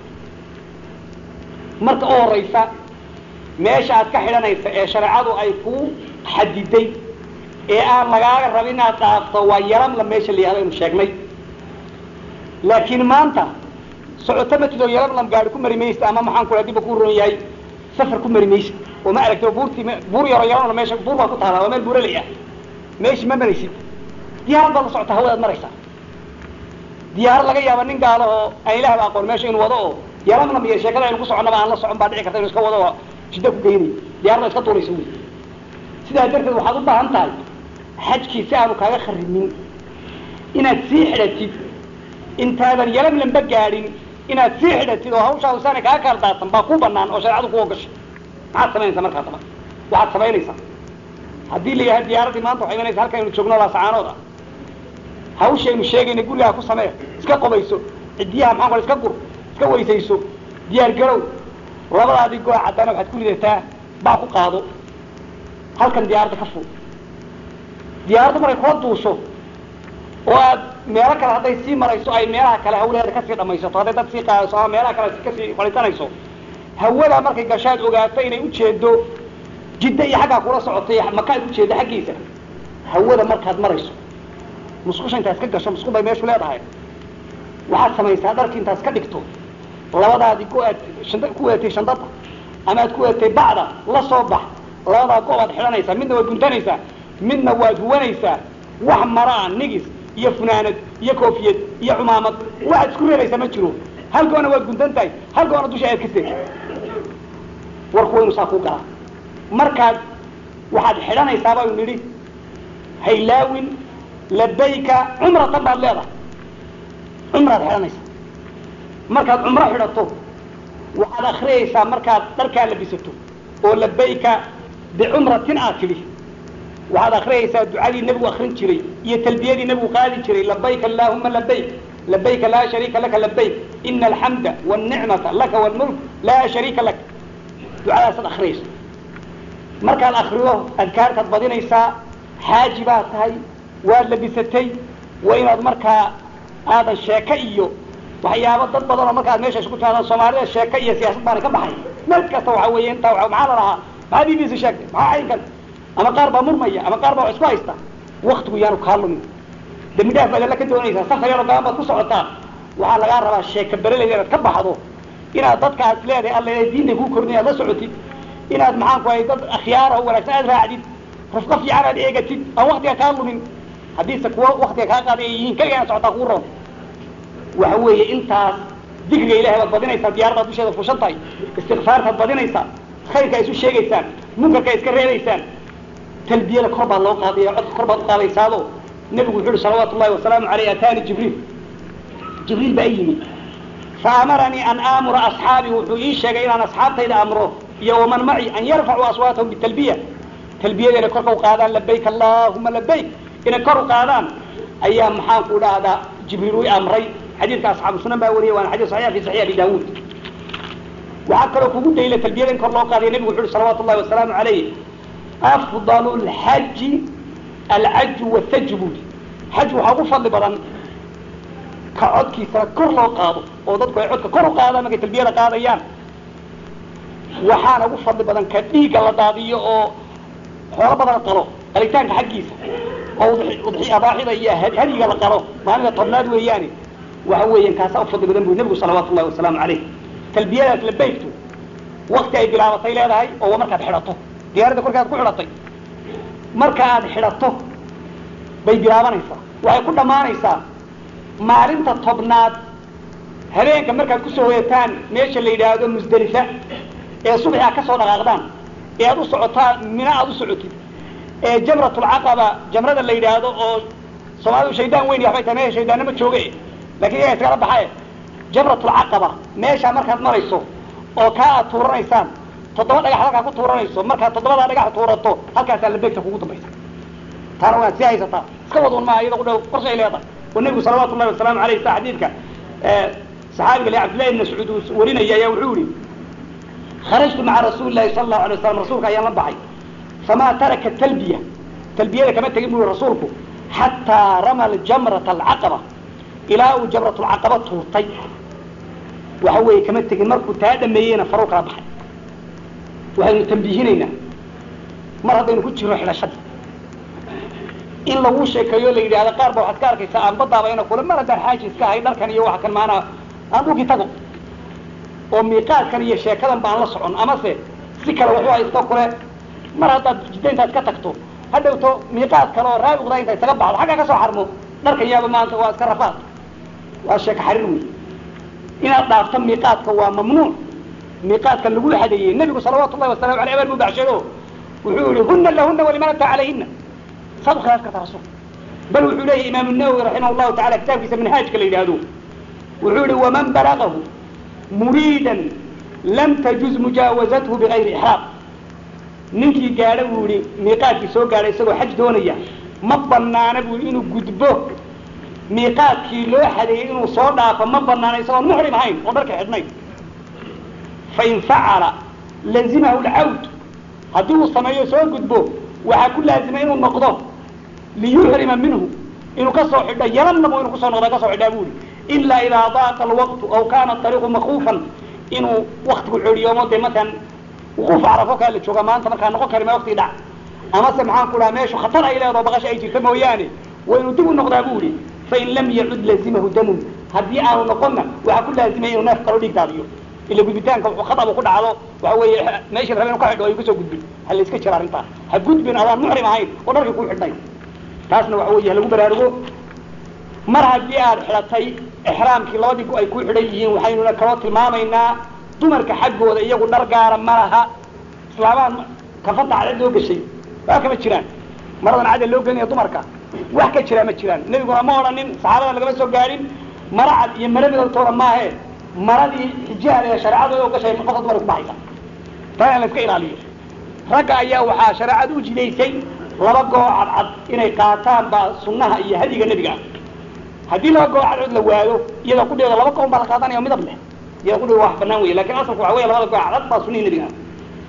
marka u horaysa meesha aad ka xidhanaysa ee shareecadu ay ku xadiday ee aan lagaaga rabin inaad dhaafto waa yaramla meesha la yihahdo aynu sheegnay laakiin maanta socoto matidoo yaramlam gaari ku mari maysta ama maxaan ku diba ku ron yahay safar ku mari maysa oo ma aragti buurtii buur yaro yaramla meesha buur baa ku taala waa meel buuraley ah meeshi ma maraysid diyaarad baad la socota hawadaad maraysaa diyaarad laga yaaba nin gaalo oo aan ilahba aqoon meesha inuu wado oo yaramlam iyo sheekada aynu ku soconnaba aan la socon baa dhici karta inu iska wado oo jidda ku geynayo diyarad iska tuuraysa wy sidaa darteed waxaad u baahan tahay xajkii si aanu kaaga kharibmin inaad sii xidhatid intaadan yalamlamba gaadhin inaad sii xidhatid oo hawshaa usaana kaaga kaal daadsan baa ku banaan oo shareecadu ku ogashay maxaad samaynaysaa markaa daba waxaad samaynaysaa haddii la yahay diyaaraddii maanta waxay imanaysa halkaynu joogno laasacaanood ah hawshaynu sheegayna gurigaa ku samee iska qobayso cidiyaha maxaan kale iska gur iska weysayso diyaar garow labadaadii go-a caddana waxaad ku lidataa baa ku qaado halkan diyaaradda ka fuu diyaaraddu markay kula duusho oo aad meelo kale hadday sii marayso ay meelaha kale hawlaheeda kasii dhamaysato hadday dad sii qaadayso ama meelaha kale kasii fadhiisanayso hawadaa markay gashaad ogaato inay ujeedo jidda iyo xaggaa kula socotay maka ay ujeedo xaggiisa hawada markaad marayso musqusha intaad ka gasho musqul bay meeshu leedahay waxaad samaysaa dharki intaad ka dhigto labadaadii go aad shanda ku weetay shandada ama aad ku weetay bacda la soo bax labadaa go baad xidhanaysaa midna waad guntanaysaa midna waad huwanaysaa wax maraa nigis iyo funaanad iyo koofiyad iyo cumaamad waxaad isku reebaysaa ma jiro hal goona waad guntan tahay hal goona dusha ayaad ka seeg warku waynu saa kuu galaa markaad waxaad xidhanaysaa baynu nidhi haylaawin labayka cumratan baad leedahay cumraad xidhanaysaa markaad cumro xidhato waxaad akriyaysaa markaad dharkaa labisato oo labayka bicumratin aad tidhi waxaad akriyaysaa ducadii nebigu akrin jiray iyo talbiyadii nebigu qaadi jiray labayk allahuma labayk labayka laa shariika laka labayk ina alxamda wاlnicmata laka wاlmulk laa shariika lak ducadaasaad akriyaysa markaad akrido adkaartaad badinaysaa xaaji baad tahay waad labisatay waa inaad markaa aadan sheeke iyo waxyaabo dad badan oo markaad meesha isku timaadaan soomaalida sheeke iyo siyaasad baana ka baxay meel kasta waxa weeye intaa wa maxaa la lahaa maxaa b b c sheegtay maxaa caynkan ama qaar baa murmaya ama qaar baa wax isku haysta waktigu yaanu kaa lumin dambi dhaaf baad alla ka doonaysaa safar yaroo gaban baad ku socotaa waxaa lagaa rabaa sheeka bereleyda inaad ka baxdo inaad dadkaas leedahay alla diinta kuu kornay aad la socotid inaad maxaan ku hay dad akhyaara oo wanaagsan aad raacdid rufqa fiican aad eegatid aan waktiga kaa lumin haddiise kuwa waktiga kaa qaaday ay yihiin keliga inaad socotaa kuu roon waxa weeye intaas dikriga ilahay baad badinaysaa diyaaradaad dusheeda fushan tahay istikfaartaad badinaysaa khayrka isu sheegaysaan munkarka iska reebaysaan talbiyada kor baad loo qaadaya codka kor baad uqaadaysaado nebigu wuxu uhi salawaatu ullahi wasalaamu aleyh ataani jibriil jibriil baa i yimid faamaranii an aamura asxaabii wuxuu ii sheegay inaan asxaabtayda amro iyo waman maci an yarfacuu aswaatahum bitalbiya talbiyada inay korka u qaadaan labayk allahuma labayk inay kor u qaadaan ayaa maxaan ku dhahdaa jibriil u amray xadiidka asxaabu sunan baa wariyay waana xadis saxiix fi saxiix abi daawuud waxaa kaloo kugu dayla talbiyada in kor loo qaadaya nebigu wuxu uhi salawatu llahi wasalaamu alayh afdalu lxaji alcaju wathaju buuli xaj waxaa ugu fadli badan ka codkiisana kor loo qaado oo dadku ay codka kor u qaadaan markay talbiyada qaadayaan waxaana ugu fadli badan ka dhiigga la daadiyo oo xoolo badan qalo qalitaanka xaggiisa oo udxi abaaxida iyo hadyiga la qalo maalinta tobnaad weeyaane waxa weeyaan kaasaa ufadli badan buu nebigu salawaatu llahi wasalaamu calayh talbiyadaas labaygtu wakti ay bilaabatay leedahay oo markaad xidhato diyaaradda korkaad ku xidhatay marka aad xidhato bay bilaabanaysaa waxay ku dhammaanaysaa maalinta tobnaad habeenka markaad kusoo hoyataan meesha la yidhaahdo musdelifa ee subaxi aad ka soo dhaqaaqdaan ee aad u socotaan mina aad u socotid ee jamratulcaqaba jamrada la yidhaahdo oo soomaalidu shaydaan weyn waxbay tahay meesha shaydaannama jooge lakin iyaga iskala baxaye jamratulcaqaba meeshaa markaad marayso oo kaa aad tuuranaysaan toddoba dhagax halkaa ku tuuranayso markaad toddobadaa dhagax tuurato halkaasaa labeegta kugu dambaysa taana waad sii haysataa iska wadun maa iyada udhow qorshay leedahay oo nebigu salawatu llahi wasalaamu aleyh sa xadiidka saxaabiga le cabdillahi ibn mascuud uu warinaya ayaa wuxuu yihi kharajtu maca rasuuli lahi sala allahu alay waslam rasuulka ayaan la baxay famaa taraka talbiya talbiyada kama tegin bui rasuulku xataa rama jamrata alcaqaba ilaa uu jamratulcaqaba tuurtay waxa weeye kama tegin markuu taa dhameeyeyna faruu kala baxay waxaynu tambiihinaynaa mar haddaynu ku jirno xidhashadii in lagu sheekeeyo la yidhahda qaar ba waxaad ka arkaysaa aan badaaba ina kule mar haddaan xaaji iska ahay dharkan iyo waxa kan maanaa aan dhulkii tago oo miiqaadkan iyo sheekadan baan la socon amase si kale waxu haysto kule mar haddaad jidda intaad ka tagto hadhowto miiqaad kale oo raabiqda inta isaga baxdo xaggaa ka soo xarmo dharkan yaaba maanta waa iska rafaad waa sheeka xariir wey inaad dhaafto miiqaadka waa mamnuuc miiqaadkan lagu xadeeyey nebigu salawaatu llahi wasalamu aleyh abaan buu baxshado wuxuu yihi huna lahuna waliman ataa calayhina saad u khilaaf kartaa rasuul bal wuxuu leeyahy imaamu nawowi raximah llahu tacala kitaabkiisa manhaajka la yidhaahdo wuxuu yihi waman balagahu muriidan lam tajuz mujaawazathu bigayri ixraam ninkii gaadha buu yihi miiqaadkii soo gaadhay isagoo xaj doonaya ma banaana buu inuu gudbo miiqaadkii loo xadeeyey inuu soo dhaafo ma banaana isagoon muxrim ahayn oo dharka xidhnayn fain facala lazimahu lcawd haddii uu sameeyo soo gudbo waxaa ku laazima inuu noqdo liyuxrima minhu inuu kasoo xidho yalanabo inuu kusoo noqda kasoo xidhaa buu yihi ilaa idaa daaqa alwaqtu aw kaana ariiqu makuufan inuu waktigu cedhiyoomo dee matalan wuquuf carafo kaa la jooga maanta markaa noqon kari ma waktii dhac amase maxaan ku dhaha meeshu khatar ay leedaho baqasha ay jirta mooyaane waa inuu dib u noqdaa bu yihi fain lam yacud lazimahu damun haddii aanu noqonna waxaa ku laazimaya inuu neef kalo dhiig daadiyo ila gudbitaanka khatabu ku dhacdo waxa weeye meeshii rabe inu ka xidho ay kasoo gudbin ha la iska jira arrintaa ha gudbin adaan muxrim ahayn oo dharkii kuu xidhnay taasna waxa weeye halagu baraarugo mar haddii aad xidhatay exraamkii labadii gu ay ku xidhan yihiin waxaynuna kaloo tilmaamaynaa dumarka xaggooda iyagu dhar gaara ma laha islaamaan kafanta cadad loo gashay waa kama jiraan maradan cadad loo gelinaya dumarka wax ka jiraa ma jiraan nebiguna ma odhanin saxaabada lagama soo gaadhin mara cad iyo mara midabtoona maahe maradii xijaal ee shareecadooda u gashay qofka dumarka kubaxaysa taa in la iska ilaaliyo ragga ayaa waxaa shareecadu u jidaysay laba goo cadcad inay qaataan baa sunnaha iyo hadiga nebiga ah haddii laba goo cadcod la waado iyada kudheeda laba goon baa la qaadanaya o midab leh iyada kudheeda wax banaan wey lakin asalku waxa wey labada goo cadcad baa sunnihii nebiga ah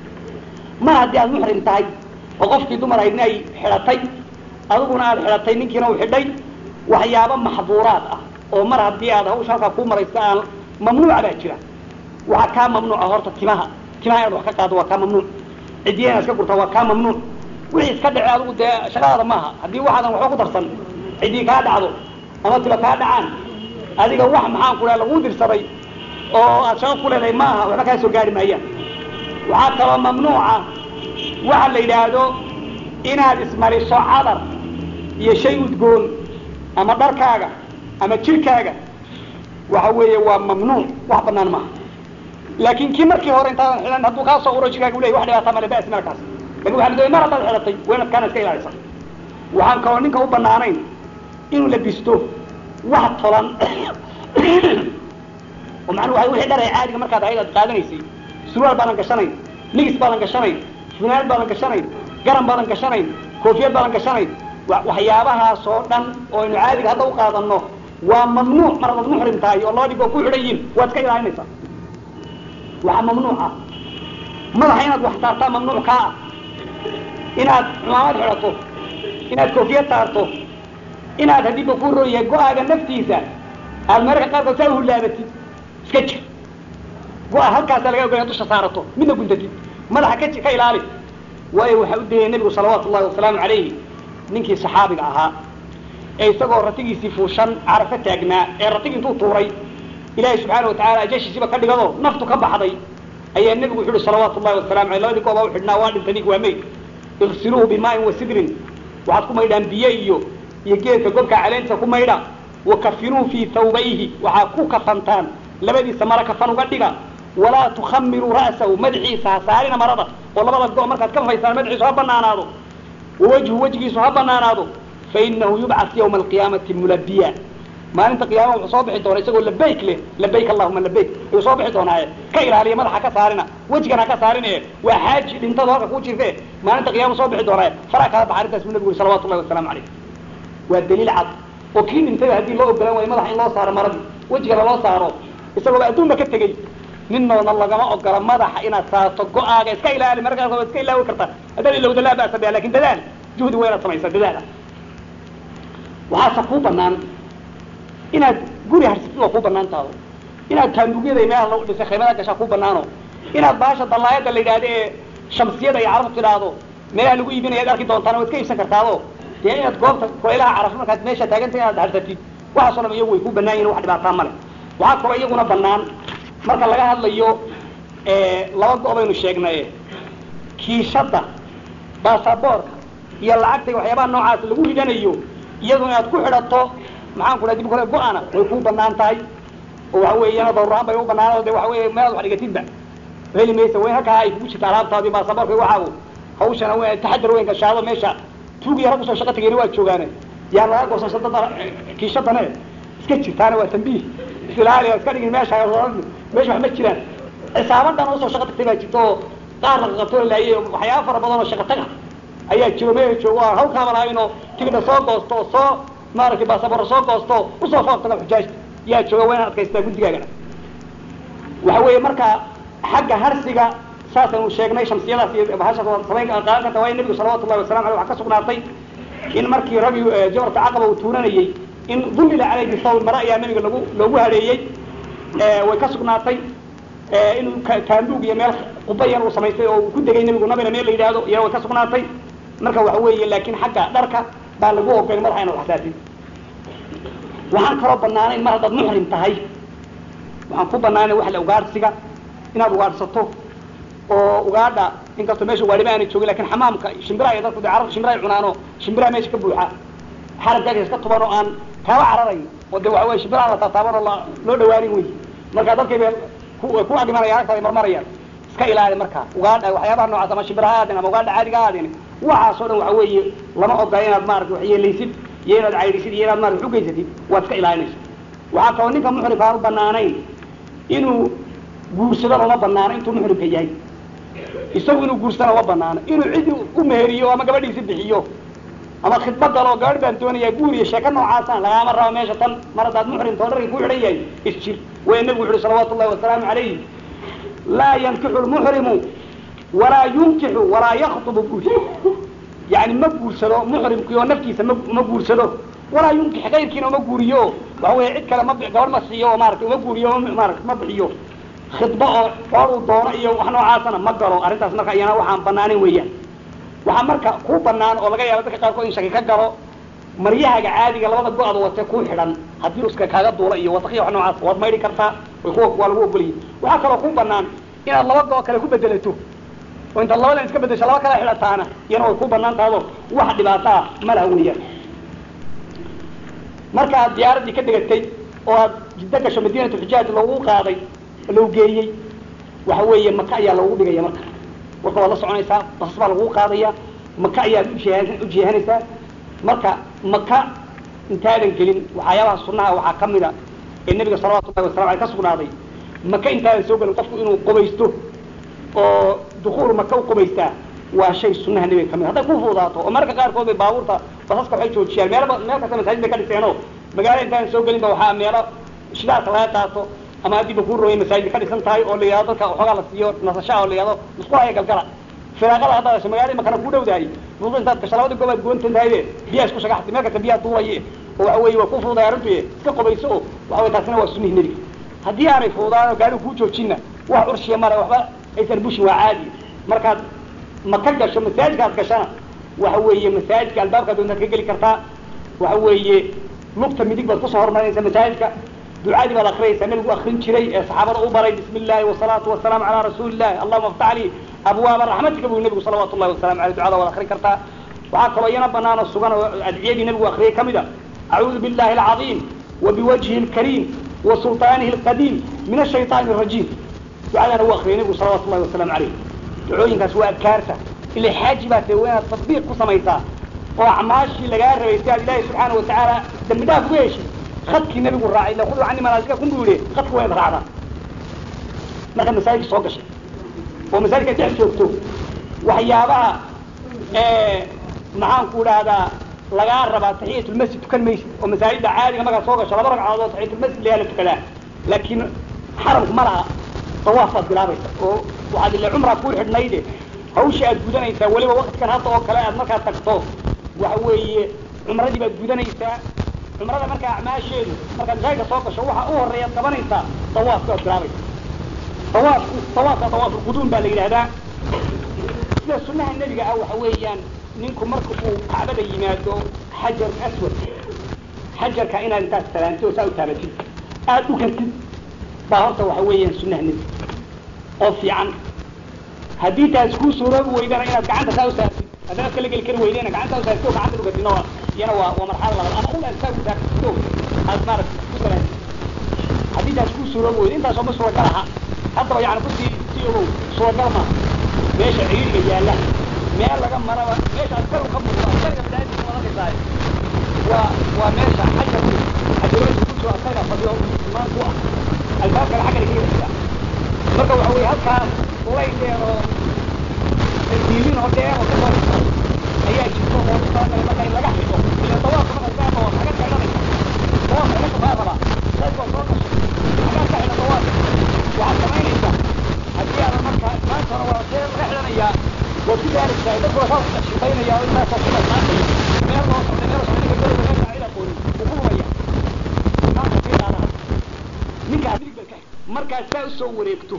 mar haddii aad muxrim tahay oo qofkii dumar aydna ay xidhatay adiguna aad xidhatay ninkiina uu xidhay waxyaabo maxduuraad ah oo mar haddii aad hawsha halkaa kuu maraysa aan mamnuuca baa jira waxaa kaa mamnuuca horta timaha timaha inaad wax ka qaado waa kaa mamnuuc cidiya inaad iska gurtaa waa kaa mamnuuc wixii iska dhace adigu dee shaqadaada maaha haddii waxaadan waxba ku darsan ciddii kaa dhacdo ama tiba kaa dhacaan adiga wax maxaan ku dhaha laguu dirsaday oo aad shaqo ku leedahay maaha waxba kaa soo gaari maayaan waxaa kaloo mamnuuca waxa la yidhaahdo inaad ismariso cadar iyo shay udgoon ama dharkaaga ama jirkaaga waxa weeye waa mamnuuc wax banaan maaha laakin kii markii hore intaadan xidhan hadduu kaa soo uro jirkaaga u ley wax dhibaata male bas markaas lakin waxa la doonay mar haddaad xidhatay waa inaad kaana iska ilaalisa waxaan kaloo ninka u banaanayn inuu labisto wax tolan oo macnuu waa wixii dhar ee caadiga markaad ahayd aad qaadanaysay surwaal baadan gashanayn nigis baadan gashanayn funaanad baadan gashanayn garan baadan gashanayn koofiyad baadan gashanayn waxyaabahaas oo dhan oo aynu caadiga hadda u qaadano waa mamnuuc mar adaad muxrim tahay oo laba dhig oo ku xidhan yihiin waad iska ilaalinaysaa waxaa mamnuuc ah madaxa inaad wax saartaa mamnuuc kaa ah inaad cumaamad xidhato inaad koofiyad saarto inaad haddiiba ku roon yahay go-aaga naftiisa aad mararka qaarkood saa uhulaabatid iska jir go-a halkaasaa laga ogolaya dusha saarato midna guntatid madaxa ka ka ilaali waayo waxaa u dayay nebigu salawaatu ullahi wasalaamu calayhi ninkii saxaabiga ahaa ee isagoo ratigiisii fuushan carafo taagnaa ee ratigi intuu tuuray ilaahay subxaana watacaala ajashiisiiba ka dhigado naftu ka baxday ayaa nebigu wuxu uhi salawaatu ullahi wasalamu aleyh labadii gooba u xidhnaa waa dhintay nink waa meyd igsiluuhu bimaain wa sidrin waxaad ku maydhaan biyo iyo iyo geedka gobka caleentiisa ku maydha wakafinuuhu fii thawbayhi waxaa ku kafantaan labadiisa mara kafan uga dhiga walaa tukhamiruu ra'sahu madaxiisa ha saarina marada oo labada go markaad ka faysaan madaxiisu ha banaanaado wawajhu wejigiisu ha banaanaado fainahu yubcas yawma alqiyaamati mulabiya maalinta qiyama wuxuu soo bixi doona isagoo labayk leh labayk allahuma labayk ayuu soo bixi doonaaye ka ilaaliya madaxa ka saarina wejigan ha ka saarin e waa xaaji dhintado halka kuu jirte maalinta qiyama soo bixi doonaaye faraa kala baxa arrintaas buu nabigu yuri salawatu llahi wasalaamu calayh waa daliil cad oo kii dhintayba haddii loo ogolaan waayo madaxa in loo saaro maradii wejigana loo saaro isagooba adduunba ka tegey ninnoona lagama ogola madaxa inaad saarto go-aaga iska ilaali markaas waa iska ilaawi kartaa haddaad ilowda laa ba'sa biha lakin dadaal juhdi waa inaad samaysaa dadaala waxaase kuu banaan inaad guri harsatid waa kuu banaan taado inaad taandugyada meelaha lagu dhisay khaymada gashaa kuu banaano inaad baasha dallaayada la yidhahdo ee shamsiyada ay carabtu tidhaahdo meelaha lagu iibinaya ad arki doontaana waad ka iibsan kartaado dee inaad goobta kulaylaha carafo markaad meesha taaganta inaad harsatid waxaasoo dham iyagu way ku banaan yihin wax dhibaataa male waxaa kaloo iyaguna banaan marka laga hadlayo laba go- baynu sheegnay kiishadda baasaboorka iyo lacagta waxyaabaha noocaas lagu ridanayo iyadu inaad ku xidhato maxaan ku dhaha dib kole go-ana way kuu banaan tahay oo waxa weeye iyana dawraan bay u banaan de waxa wey meelaad wax dhigatidba heli maysa wayn halkaa ay kugu jirta alaabtaadi baasaboorka waxaagu hawshana w taxadar weyn gashaado meesha tuugiya rag usoo shaqa tegeyna waa joogaane yaa laga goosasho dada kiishadane iska jirtaana waa tambiih isilaali iska dhigin meesha meesha wax ma jiraan cisaabadan usoo shaqa tagtay baa jirta oo qaar la qaqabtoo laayay waxyaaba fara badan oo shaqa taga ayaa jiro meel joogo aan hawkaaba lahayn oo tigidha soo goosto oo soo maaragtay baasabaro soo goosto usoo foortaga xujaajta yaa jooga waa inaad adkaystaa guddigaagana waxa weeye marka xagga harsiga saasaynu sheegnay shamsiyadaas iyo bahashaas waa samayn qaadan karta waayo nebigu salawatu llahi wasalam aleyh waxaa ka sugnaatay in markii ragi jamarka caqaba uu tuuranayey in dullila caleyh bisawl mare ayaa nebiga lagu loogu hareeyey way ka sugnaatay inuu taanduug iyo meel quba yar uu samaystay oo uu ku degay nebigu nabina meel la yidhaahdo iyana way ka sugnaatay marka waxa weeye laakiin xagga dharka baa lagu ogolay madaxa inaad waxsaasin waxaan kaloo banaanayn mar haddaad muxrim tahay waxaan ku banaanay wax la ugaadhsiga inaad ugaadhsato oo ugaadha inkastoo meesha waadhiba aanay joogin lakin xamaamka shimbiraha iyo dadku de carabta shimbiraha ay cunaano shimbiraha meesha ka buuxa xaragaaga iska tuban oo aan kaaba cararayn oo de waxa weye shimbiraha la taataaban oo la loo dhawaanin wey marka dadkay bay ku ku agmanaya agta ay marmarayaan iska ilaali marka ugaadha waxyaabaha noocaas ama shimbiraha aadin ama ugaadha caadiga aadin waxaasoo dhan waxa weeye lama ogola inaad maarata wax yeelaysid iyo inaad caydhisid iyo inaad maarata ugeysatid waad iska ilaalinaysa waxaa kaloo ninka muxrimka aan u banaanayn inuu guursado lama banaano intuu muxrimka yahay isagu inuu guursana ma banaano inuu cidi u meheriyo ama gabadhiisi bixiyo ama khidba galo gabadh baan doonayaa guur iyo sheeko noocaasaan lagaama rabo meesha tan mar haddaad muxrimta oo dharkii ku xidhan yahay isjir waya nebigu wuxu uhi salawaatu llahi wasalaamu calayh laa yankixu lmuxrimu walaa yunkixu walaa yaktubu guur yani ma guursado muxrimkii oo naftiisa ma ma guursado walaa yunkix kayrkiina uma guuriyo waxa weeye cid kale ma gabadh ma siiyo oo maarata uma guuriyo maarata ma bixiyo khidba oo xool uu doono iyo wax noocaasana ma galo arrintaas marka iyana waxaan banaanin weeyaan waxaa marka kuu banaan oo laga yaabo dadka qaarkood in shaki ka galo maryahaaga caadiga labada go-da wate ku xidhan haddii uska kaaga duula iyo wasakhiya wax noocaas waad maydhi kartaa way ku waa lagu ogoliyay waxaa kaloo kuu banaan inaad laba go- kale ku bedelato oo intaad labadan iska bedesho laba kala xidhataana iyana way ku banaan tahado wax dhibaataa ma laha weeyaan marka aad diyaaraddii ka dhegatay oo aad jiddo gasho madiinatu xujaaj loogu qaaday lagu geeyey waxa weeye maka ayaa loogu dhigaya marka warka waad la soconaysaa basas baa lagu qaadaya maka ayaad ujiha ujihanaysaa marka maka intaadan gelin waxyaabaha sunaha waxaa ka mida ee nebiga salawatu llahi wasalam aley ka sugnaaday maka intaadan soo gelin qofku inuu qubaysto oo dukuul maka u qubaystaa waa shay sunaha nebiga kamid hadday ku fududaato oo mararka qaarkood bay baabuurta basaska waxay joojiyaan meelba meel kasta masaajid bay ka dhiseenoo magaala intaadan soo gelin ba waxaa meelo shidaalka laga qaato ama haddii ba kuu rooyay masaajid ka dhisan tahay oo la yihahdo dadka waxoogaa la siiyo nasashaa oo la yihahdo musqulaya galgala firaaqada haddaad hesho magaalada makana kuu dhowdahay musqul intaad gasho labadii goob aad goontan tahayde biyaa isku shagaxtay meel kasta biyaa duulaye oo waxa weeye waa ku fududay arrintuye iska qobayso oo waxa weye taasina waa sunnihi nebiga haddii aanay fududaan oo gaarigu kuu joojinna wax urshiya male waxba aysan bushin waa caadi markaad maka gasho masaajidkaad gashana waxa weeye masaajidka albaabkaad doontaad ka geli kartaa waxa weeye lugta midig baad kusoo hormarinaysa masaajidka ducadii baad akriyaysaa nabigu akrin jiray ee saxaabada u baray bismi illahi wasalaatu wasalaamu calaa rasuuli illahi allahuma aftax lii abwaaba raxmatika buu nebigu salawaatu llahi wasalamu aleyh ducada waad akrin kartaa waxaa kaloo iyana banaan oo sugan oo adciyadii nebigu akriyay ka mid a acuudu billahi alcadiim wa biwajhi lkariim wa sulطaanihi alqadiim min ashayطaani arajiim ducadana uu akriyay nebigu salawatu llahi wasalaamu caleyh ducooyinkaas waa adkaarta ila xaaji baa tee waa inaad tatbiiq ku samaysaa oo acmaashii lagaa rabay si aad ilaahi subxaana watacaala dambi dhaaf uga heshid adkii nabigu raacay ila khuduu cani manaasikakum buu yihi adka waa inaad raacdaa markaad masaajidka soo gashay oo masaajidka dhex joogto waxyaabaha maxaanku dhahdaa lagaa rabaa taxiyatulmasjid tukan maysid oo masaajidda caadiga markaad soo gasho laba ragcadood oo taxiyatulmasjid layaa la tukadaa laakiin xaramku ma laha dawaaf baad bilaabaysa oo waxaad ila cumraa kuu xidhnayde hawsha aad gudanaysaa weliba waktikan hadda oo kale aad markaad tagto waxa weeye cumradii baad gudanaysaa cumrada markaa acmaasheedu markaad masaajidka soo gasho waxa u horeeyaad qabanaysaa dawaafka ad bilaabaysa dawaafku dawaafka dawaafulquduum baa la yidhahdaa sida sunaha nebiga ah waxa weeyaan ninku marka uu kacbada yimaado xajar aswad xajarka inaad intaad salaantid oo saa u taabatid aada u kartid baa horta waxa weeyaan sunaha nebiga oo fiican haddii taas kuu suuroobi weydana inaad gacanta saa u saartid haddana kala geli kari weydena gacanta u saartid oo gacanta dhugatidna waa iyana waa waa marxalo labaad ama ul aad saa u saartid oo aad maarata ku salaantid haddii taas kuu suuroobi weyda intaasoo ma suuragal aha haddaba yani kusii sii ogow suuragal ma meesha ciiriga yaalla meel laga maraba meesha askar ka muuqdo askarga badaadiisa madanaysaay waa waa meesha xajarku xajarooyinka ku jiro askarga fadhiyo imaan ku ah albaabkana xaggana kaga xiga marka waxa weye halkaas ulaydheer oo diilin oo dheer oo kasoo dhigta ayaa jirto oo talagalay marka in laga xidho ila dawaafka marka saa oo laga xidhanaysa dawaafka meesha baa rabaa saykoo soo gashay hagaa ka xidha dawaafka waxaad samaynaysaa haddii aadan marka maanta hore waa see laga xidhanayaa waad ku gaaraysaa dadkoo saa ku shaqaynaya oo intaasoo kuma qaatay meel loo socday meel socday ninka dowladda meesha cid aqoonin wuu ku lumaya maanta sii qaadana ninkaa midig ka markaad saa usoo wareegto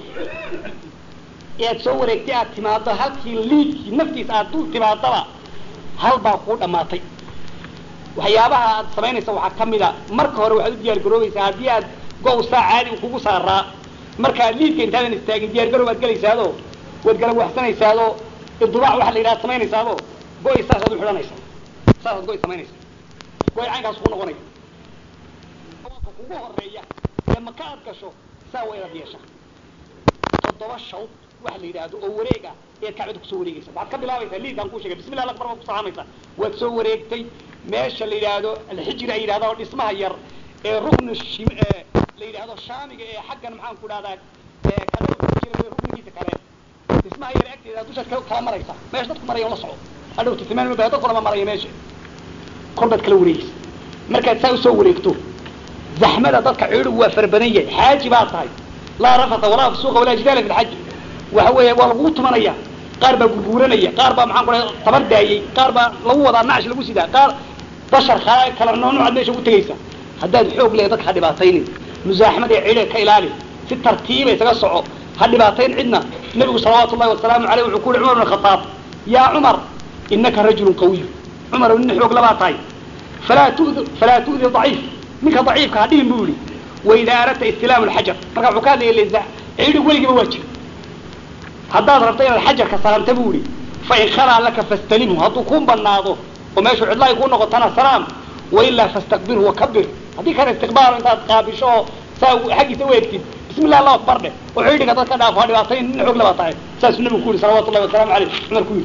ee aad soo wareegtay aad timaado halkii liidkii naftiisa aad dul timaadaba hal baa kuu dhammaatay waxyaabaha aad samaynaysa waxaa ka mid a marka hore waxaad u diyaar garoobaysaa haddii aad go saa caadi u kugu saaraa markaad liidka intaadan istaagin diyaar garoob aad gelaysaado waad gala waxsanaysaado idubaac waxa la yidhaha samaynaysaado go-y saasaad u xidhanaysa saasaad go-y samaynaysa go-y caynkaas ku noqonaya dawaafka kugu horeeya ee maka aad gasho saa waa inaad yeesha toddoba shawd waxa la yidhaahdo oo wareeg ah ayaad kacbada kusoo wareegaysa waxaad ka bilaabaysaa liidkaan kuu sheegay bismillah akbar baad ku salaamaysaa waad soo wareegtay meesha la yidhaahdo alxijri ay yidhahda oo dhismaha yar ee ruknu shim ee la yidhaahdo shaamiga ee xaggan maxaan ku dhahdaa ee kale jira ruknigiisa kale dhismaha yar agteeda dushaad ka kala maraysa meesha dadku maraya la soco hadhow titimaan ma dad kulama maraya meesha kor baad kala wareegaysa markaad saa usoo wareegto zaxmada dadka ciidigu waa fara badan yahay xaaji baa tahay laa rafata walaa fusuuqa walaa jidaala fi lxaji waxa weeye waa lagugu tumanaya qaar baa gurguuranaya qaar baa maxaan ku dhahay tabar daayey qaar baa lagu wadaa nacsh lagu sidaa qaar bashar kala kala noonucaad meesha ugu tegaysa haddaad xoog leehay dadka ha dhibaataynin musaaxamada ee ciidaga ka ilaali si tartiiba isaga soco ha dhibaatayn cidna nabigu salawaatu ullahi wasalaamu aleyh wuxuu ku yihi cumar bn khataab yaa cumar inaka rajulun qawiy cumar nin xoog labaa tahay falaa tudi falaa tu'di daciif ninka daciifka ha dhihin buu yihi waidaa aradta istilaamu lxajar marka wuxuu ka hadlaya leza ciidig weligiiba waa jira haddaad rabto inaad xajarka salaamta buu yihi fain khalaa laka fastalimhu hadduu kuu banaado oo meeshuu cidlaay kuu noqotana salaam wailaa fastaqbilhu wakabir haddii kana istiqbaalo intaad qaabisho oo saa xaggiisa u eegtid bismi llah allahu akbar dheh oo ciidiga dad ka dhaafo ha dhibaatayn nin xoog labaa tahay saasuu nabigu ku yihi salawatu llahi wasalaamu aleyh cumar ku yidhi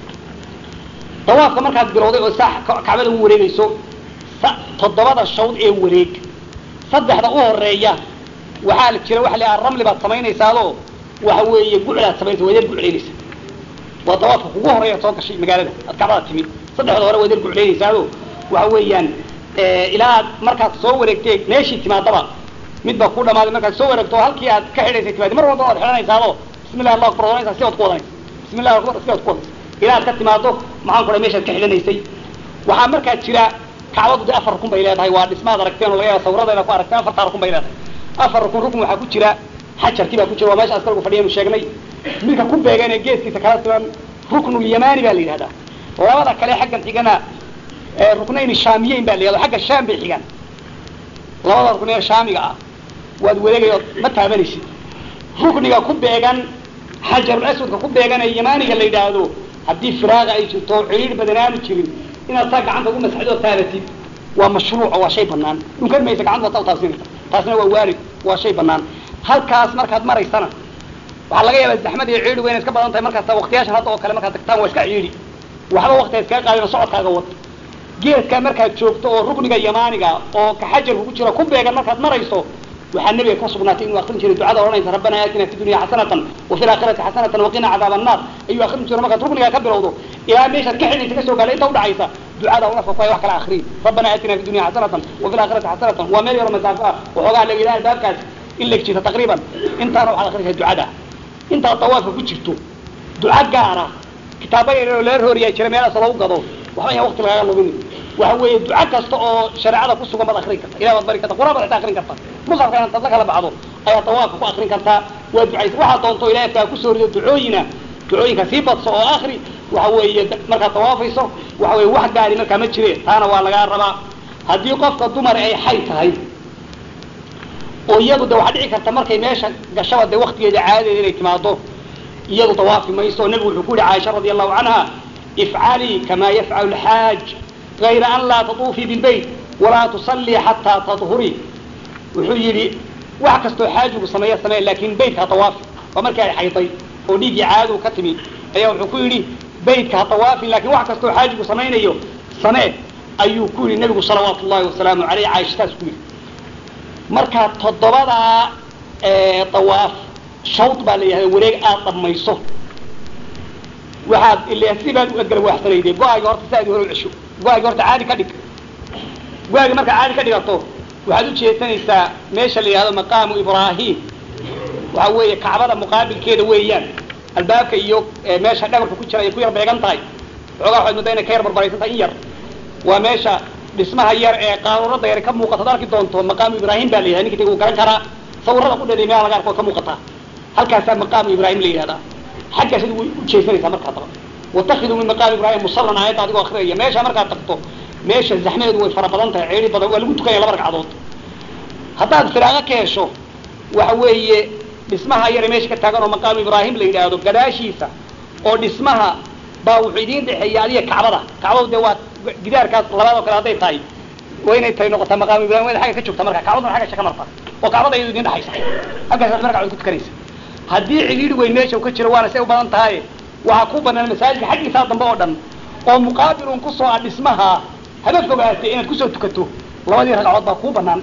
dawaafka markaad bilowday oo saa kacbada u wareegayso toddobada shawd ee wareeg saddexda u horeeya waxaa la jira waxa la yidhaha ramli baad samaynaysaadoo waxa weeye guclaad samaynaysa waad yar guclaynaysa waa dawaafka kugu horeeya soo gashay magaalada aad kacbada timid saddexda hore waad yar guclaynaysaado waxa weeyaan ilaa aad markaad soo wareegtay meeshii timaadaba mid baa ku dhamaaday markaad soo wareegto halkii aad ka xidhaysay timaadi mar walba waad xidhanaysaado bismi llahi allahu akbar odanaysaa si waad ku wadanaysa bismi llahi akbar si waad ku wadanaysa ilaa aad ka timaado maxaan ku dhahay meeshaad ka xidhanaysay waxaa markaa jira kacbadu de afar rukun bay leedahay waa dhismaad aragteen oo laga yaaba sawiradeeda ku aragteen afartaa rukun bay leedahay afar rukun rukun waxaa ku jira xajarkii baa ku jira waa meesha askargu fadhiyaynu sheegnay midka ku beegan ee geeskiisa kala siman ruknulyamani baa la yidhahdaa labada kale xaggan xigana ruknayn shaamiyeyn baa la yihahda xagga shaam bay xigaan labada rukn ee shaamiga ah waad wareegayo ma taabanaysid rukniga ku beegan xajarul aswadka ku beegan ee yamaniga la yidhaahdo haddii firaaqa ay jirto ciriir badan aanu jirin inaad saa gacanta ugu masxidoo taabatid waa mashruuco waa shay banaan dhunkan maysa gacanta waad saa utaabsinaysa taasna waa waarid waa shay banaan halkaas markaad maraysana waxaa laga yaabaa zaxmad iyo ciidhigu inay iska badan tahay markaas waqtiyaashan hadda oo kale markaad tagtaan waa iska ciidhi waxba waqtiga iskaga qaadina socodkaaga wad geedkaa markaad joogto oo rukniga yamaaniga oo ka xajarku ku jira ku beegan markaad marayso waxaa nabiga ka sugnaatay inuu akrin jiray ducada odhanaysa rabbana aatina fi dunya xasanatan wa fi laakhirati xasanatan waqina cadaaba annaar ayuu akrin jiray markaad ruknigaa ka bilowdo ilaa meeshaad ka xidhaysa kasoo gaadha inta udhacaysa ducada unafka ku hay wax kala akriin rabbana aatina fi dunya xasanatan wa fi laakhirati xasanatan waa meel yaro masaafo ah waxoogaa la ilaha albaabkaas in la jirta taqriiban intaana waxaad akrinaysaa ducada intaad dawaafka ku jirto duca gaara kitaaba yar oo laga rooriyaa jira meelaas lagu gado waxba yaan waqti lagaga lumin waxa weeye duca kasta oo shareecada ku sugan baad akrin karta ilahi baad bari karta quraan baad xitaa akrin karta musafka intaad la kala baxdo ayaa dawaafka ku akrin kartaa waa ducaysa waxaad doonto ilahi afkaa kusoo rido ducooyina ducooyinka sii badso oo akri waxa weeye markaad dawaafayso waxa weye wax gaari markaa ma jire taana waa lagaa rabaa haddii qofka dumar ay xay tahay oo iyadu de waxaa dhici karta markay meesha gashaba dee waktigeeda caadadeeda inay timaado iyadu dawaafi mayso o nebigu wuxuu ku yihi caaisha radi allahu canha ifcalii kama yafcalu lxaaj gayra an laa tatuufii bilbayt walaa tusallii xataa tadhurii wuxuu yidhi wax kastoo xaajigu sameeya samee laakin baytka ha dawaafi waa markii ay xayday oo dhiiggii caadadu ka timid ayaa wuxuu ku yidhi baytka ha dawaafin lakin wax kastoo xaajigu samaynayo samee ayuu ku yidhi nebigu salawaatu llahi wasalaamu aleyh caaisha saas ku yidhi marka toddobadaa dawaaf shawd baa la yidhahda wareeg aad dhammayso waxaad ile sibaad u egala waaxsanayde go-aagi horta si aad hore u cesho go-aagi horta caadi ka dhig go-aagi markaa caadi ka dhigato waxaad u jeesanaysaa meesha la yidhahdo maqaamu ibraahim waxa weeye kacbada muqaabilkeeda weeyaan albaabka iyo meesha dhabarka ku jira ay ku yar beegan tahay xoogaa waxaad moodaa inay ka yar barbaraysan tahay in yar waa meesha dhismaha yar ee qaaruurada yar ka muuqata ad arki doonto maqaamu ibraahim baa la yidhahda ninka uu garan karaa sawirada ku dheeday meelaha laga arko ka muuqata halkaasaa maqaamu ibraahim la yidhahdaa xaggaas adigu way u jeesanaysaa markaad taqo watakiduu min maqaami ibraahim musallan aayadda adigoo akriyaya meesha markaad tagto meesha zaxmadeedu way fara badan tahay ceeri badan waa lagu tukanaya laba ragcadood haddaad firaaqa ka hesho waxa weeye dhismaha yare meesha ka taagan oo maqaamu ibraahim la yidhaahdo gadaashiisa oo dhismaha baa wuxuu idiin dhexeeya adiga kacbada kacbadu dee waa gidaarkaas labaad oo kale hadday tahay waa inay tahay noqotaa maqaamu ibrahim wayna xagga ka joogta marka kacbaduna xagga shaka marta oo kacbada iyadu idin dhexaysa halkaasaad marka ku tukanaysa haddii cidhiidhi weyn meesha uu ka jiro waana say u badan tahay waxaa ku banaan masaajidka xaggiisaa dambe oo dhan oo muqaabilun kusoo ah dhismaha haba fogaatay inaad kusoo tukato labadii ragcadood baa kuu banaan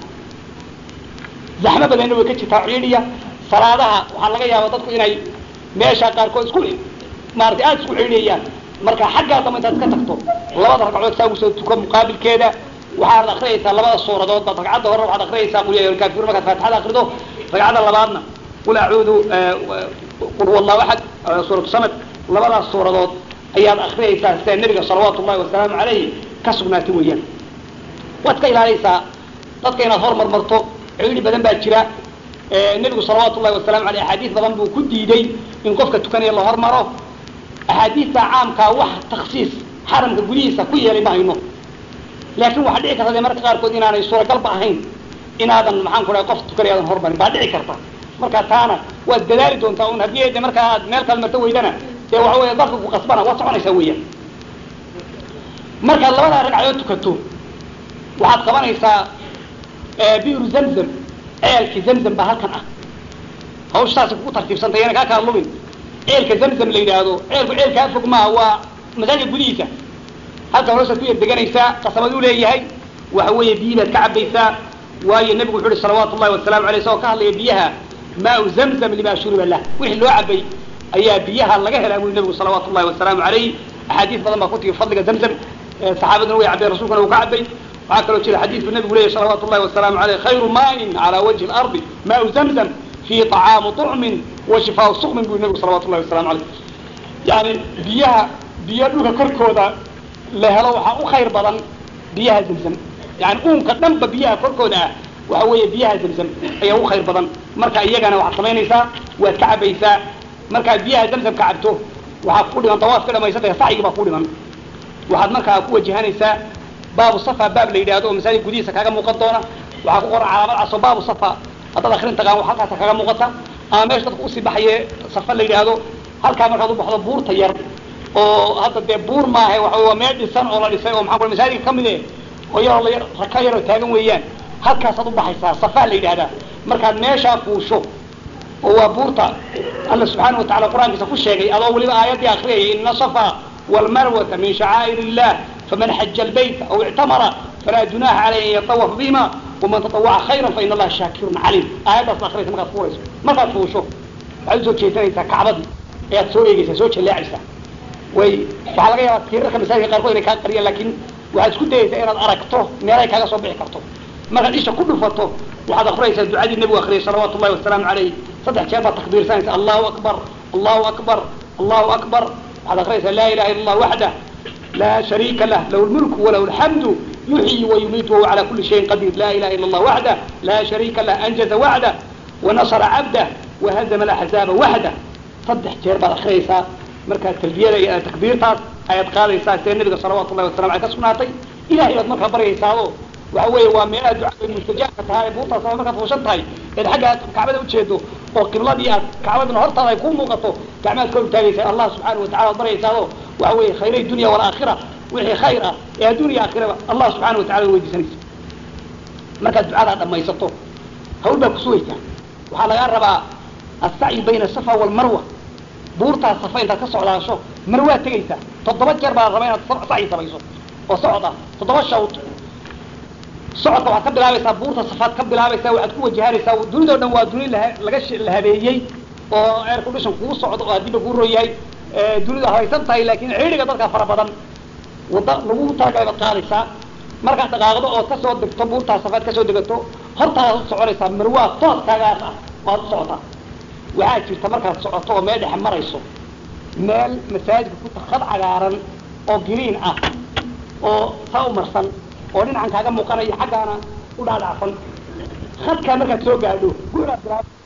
zaxmo badanna way ka jirtaa ciidhiya salaadaha waxaa laga yaaba dadku inay meesha qaarkood isku maaragtay aada isku ciidhiyayaan marka xaggaa dambe intaad iska tagto labada ragcadood saa usoo tuko muqaabilkeeda waxaad akriyaysaa labada suuradood baad ragcadda hore waxaad akriyaysaa qul ya ayuha alkaafiruun markaad faatixada akrido ragcadda labaadna qul acuudu qul huwa allahu axad suuratu samad labadaas suuradood ayaad akriyaysaa sida nebiga salawaatu ullahi wasalaamu calayhi ka sugnaatay weeyaan waad ka ilaalaysaa dadka inaad hormar marto ciidhi badan baa jira nebigu salawaatu ullahi wasalamu aleyh axaadiis badan buu ku diiday in qofka tukanaya la hormaro axaadiista caamkaa wax taksiis xaramka gudihiisa ku yeelay ma hayno laakin waxaa dhici karta de marka qaarkood inaanay suuragalba ahayn inaadan maxaan ku dhahay qof tukanaya aadan hormarin baa dhici karta marka taana waad dadaali doontaa un haddii de markaa aad meel kale marto weydana dee waxa weya dalka ku qasbana waad soconaysaa weeyaan markaad labadaa ragcadood tukato waxaad qabanaysaa biru zamzam ceelki zamzam baa halkan ah hawsha saasay kugu tartiibsantay yana kaa kala lumin ceelka zamzam la yidhaahdo ceelku ceel kaa fog maaha waa masaajidka gudihiisa halkan hoosaad ku yar deganaysaa qasamad u leeyahay waxa weeye biyi baad ka cabaysaa waayo nebigu wuxu uhi salawaatu ullahi wasalaamu aleyh isagoo ka hadlaya biyaha maau zamzam lima shuriba lah wixii loo cabay ayaa biyaha laga helaa bui nebigu salawaatu ullahi wasalaamu alayh axaadiis badan baa ku tigi fadliga zamzam saxaabaduna way cabeen rasulkuna uu ka cabay waxaa kaloo jira xadiidku nebigu leyahy salawaatu ullahi wasalaamu aleyh khayru maain calaa wajhi lardi maau zamzam fihi طacaamu طucmin wa shifaau suqmin bui nebigu salawatu ullahi wasalamu aleyh yani biyaha biyo dhulka korkooda la helo waxaa u khayr badan biyaha zamzam yani uunka dhanba biyaha korkooda ah waxa weeye biyaha zamzam ayaa u khayr badan marka iyagana waxaad samaynaysaa waad ka cabaysaa markaad biyaha zamzam ka cabto waxaa ku dhiman dawaaf ka dhamaysatay sacyigi baa ku dhiman waxaad markaa ku wajahanaysaa baabu safa baab la yidhahdo oo masaajid gudihiisa kaaga muuqan doona waxaa ku qoran calaamad caso baabu safa haddaad akrin taqaan halkaasa kaaga muuqata ama meesha dadka usii baxaye safa la yidhaahdo halkaa markaad u baxdo buurta yar oo hadda dee buur maaha waxa waa meel dhisan oo la dhisay oo maxaa ku masaajidka kamid e oo yaroo la raka yaroo taagan weeyaan halkaasaad u baxaysaa safa la yidhahdaa markaad meeshaa fuusho oo waa buurta alla subxaana watacala qur-aankiisa ku sheegay adoo weliba aayaddii akriyaya ina safa walmarwata min shacaa'ir illah faman xaja albayta aw ictamara falaa junaha caleyh an yatawafa bihima waman tatawaca khayra faina allaha shaakirun caliim aayaddaas akriyaysa markaad fuurayso markaad fuusho waxaad usoo jeesanaysaa kacbadii ayaad soo eegeysaa soo jaleecaysaa way waxaa laga yaabaa tiirarka masaajidka qaarkood inay kaa qariyaan laakin waxaad isku dayaysaa inaad aragto meelay kaaga soo bixi karto markaad isha ku dhufato waxaad akriyaysaa ducadii nebigu akriyay salawaatu ullahi wasalaamu calayh saddex jeer baad takbiirsanaysa allahu akbar allahu akbar allahu akbar waxaad akriyaysaa laa ilaha illa allah waxdah laa shariika lah lahu lmulku walahu alxamdu yuxyi wayumiitu wahuwa cala kuli shayin qadiir la ilaha illa allah waxdah laa shariika lah anjaza waxdah wanasara cabdah wahazama alaxzaaba waxdah saddex jeer baad akriyaysaa markaa talbiyada iyo takbiirtaas ayaad qaadaysaa sida nabiga salawatu llahi wasalam aley ka sugnaatay ilahay baad markaa baryaysaado waxa weeye waa meelaha ducada mustajaabka tahay ee buurtaas ama markaad fuushan tahay eed xagga aad kacbada ujeedo oo qibladii aad kacbaduna hortaada ay ku muuqato gacmaad kor utaagaysaa allah subxaana watacala ad baryaysaado waxa weeye khayray dunya walaakhira wixii khayr ah ee adduuniya aakhiraba allah subxaana watacala weydiisanaysa markaad ducadaa dhamaysato hawl baa kusugaysaa waxaa lagaa rabaa assacyi bayna asafa walmarwa buurtaas safa intaad ka socdaasho mar waad tegaysaa toddoba jeer baa la rabaa inaad sacyi samayso oo socod ah toddoba shawd socodka waxaad ka bilaabaysaa buurta safaad ka bilaabaysaa waxaad ku wajahanaysaa dunidao dhan waa duni laga la habeeyey oo air condition kugu socdo oo haddiiba kuu roon yahay dunidu haysan tahay laakiin ciidhiga dadka fara badan wadda lagu taagay baad qaadaysaa markaad dhaqaaqdo ood kasoo degto buurtaa safaad kasoo degato hortaadaad u soconaysaa marwaa tooskaagaas ah waad u socotaa waxaa jirta markaad socoto oo meel dhexe marayso meel masaajidka ku khad cagaaran oo giriin ah oo saa u marsan oo dhinacan kaaga muuqanaya xaggaana u dhaadhacsan khadkaa markaad soo gaadho guuraad bilaab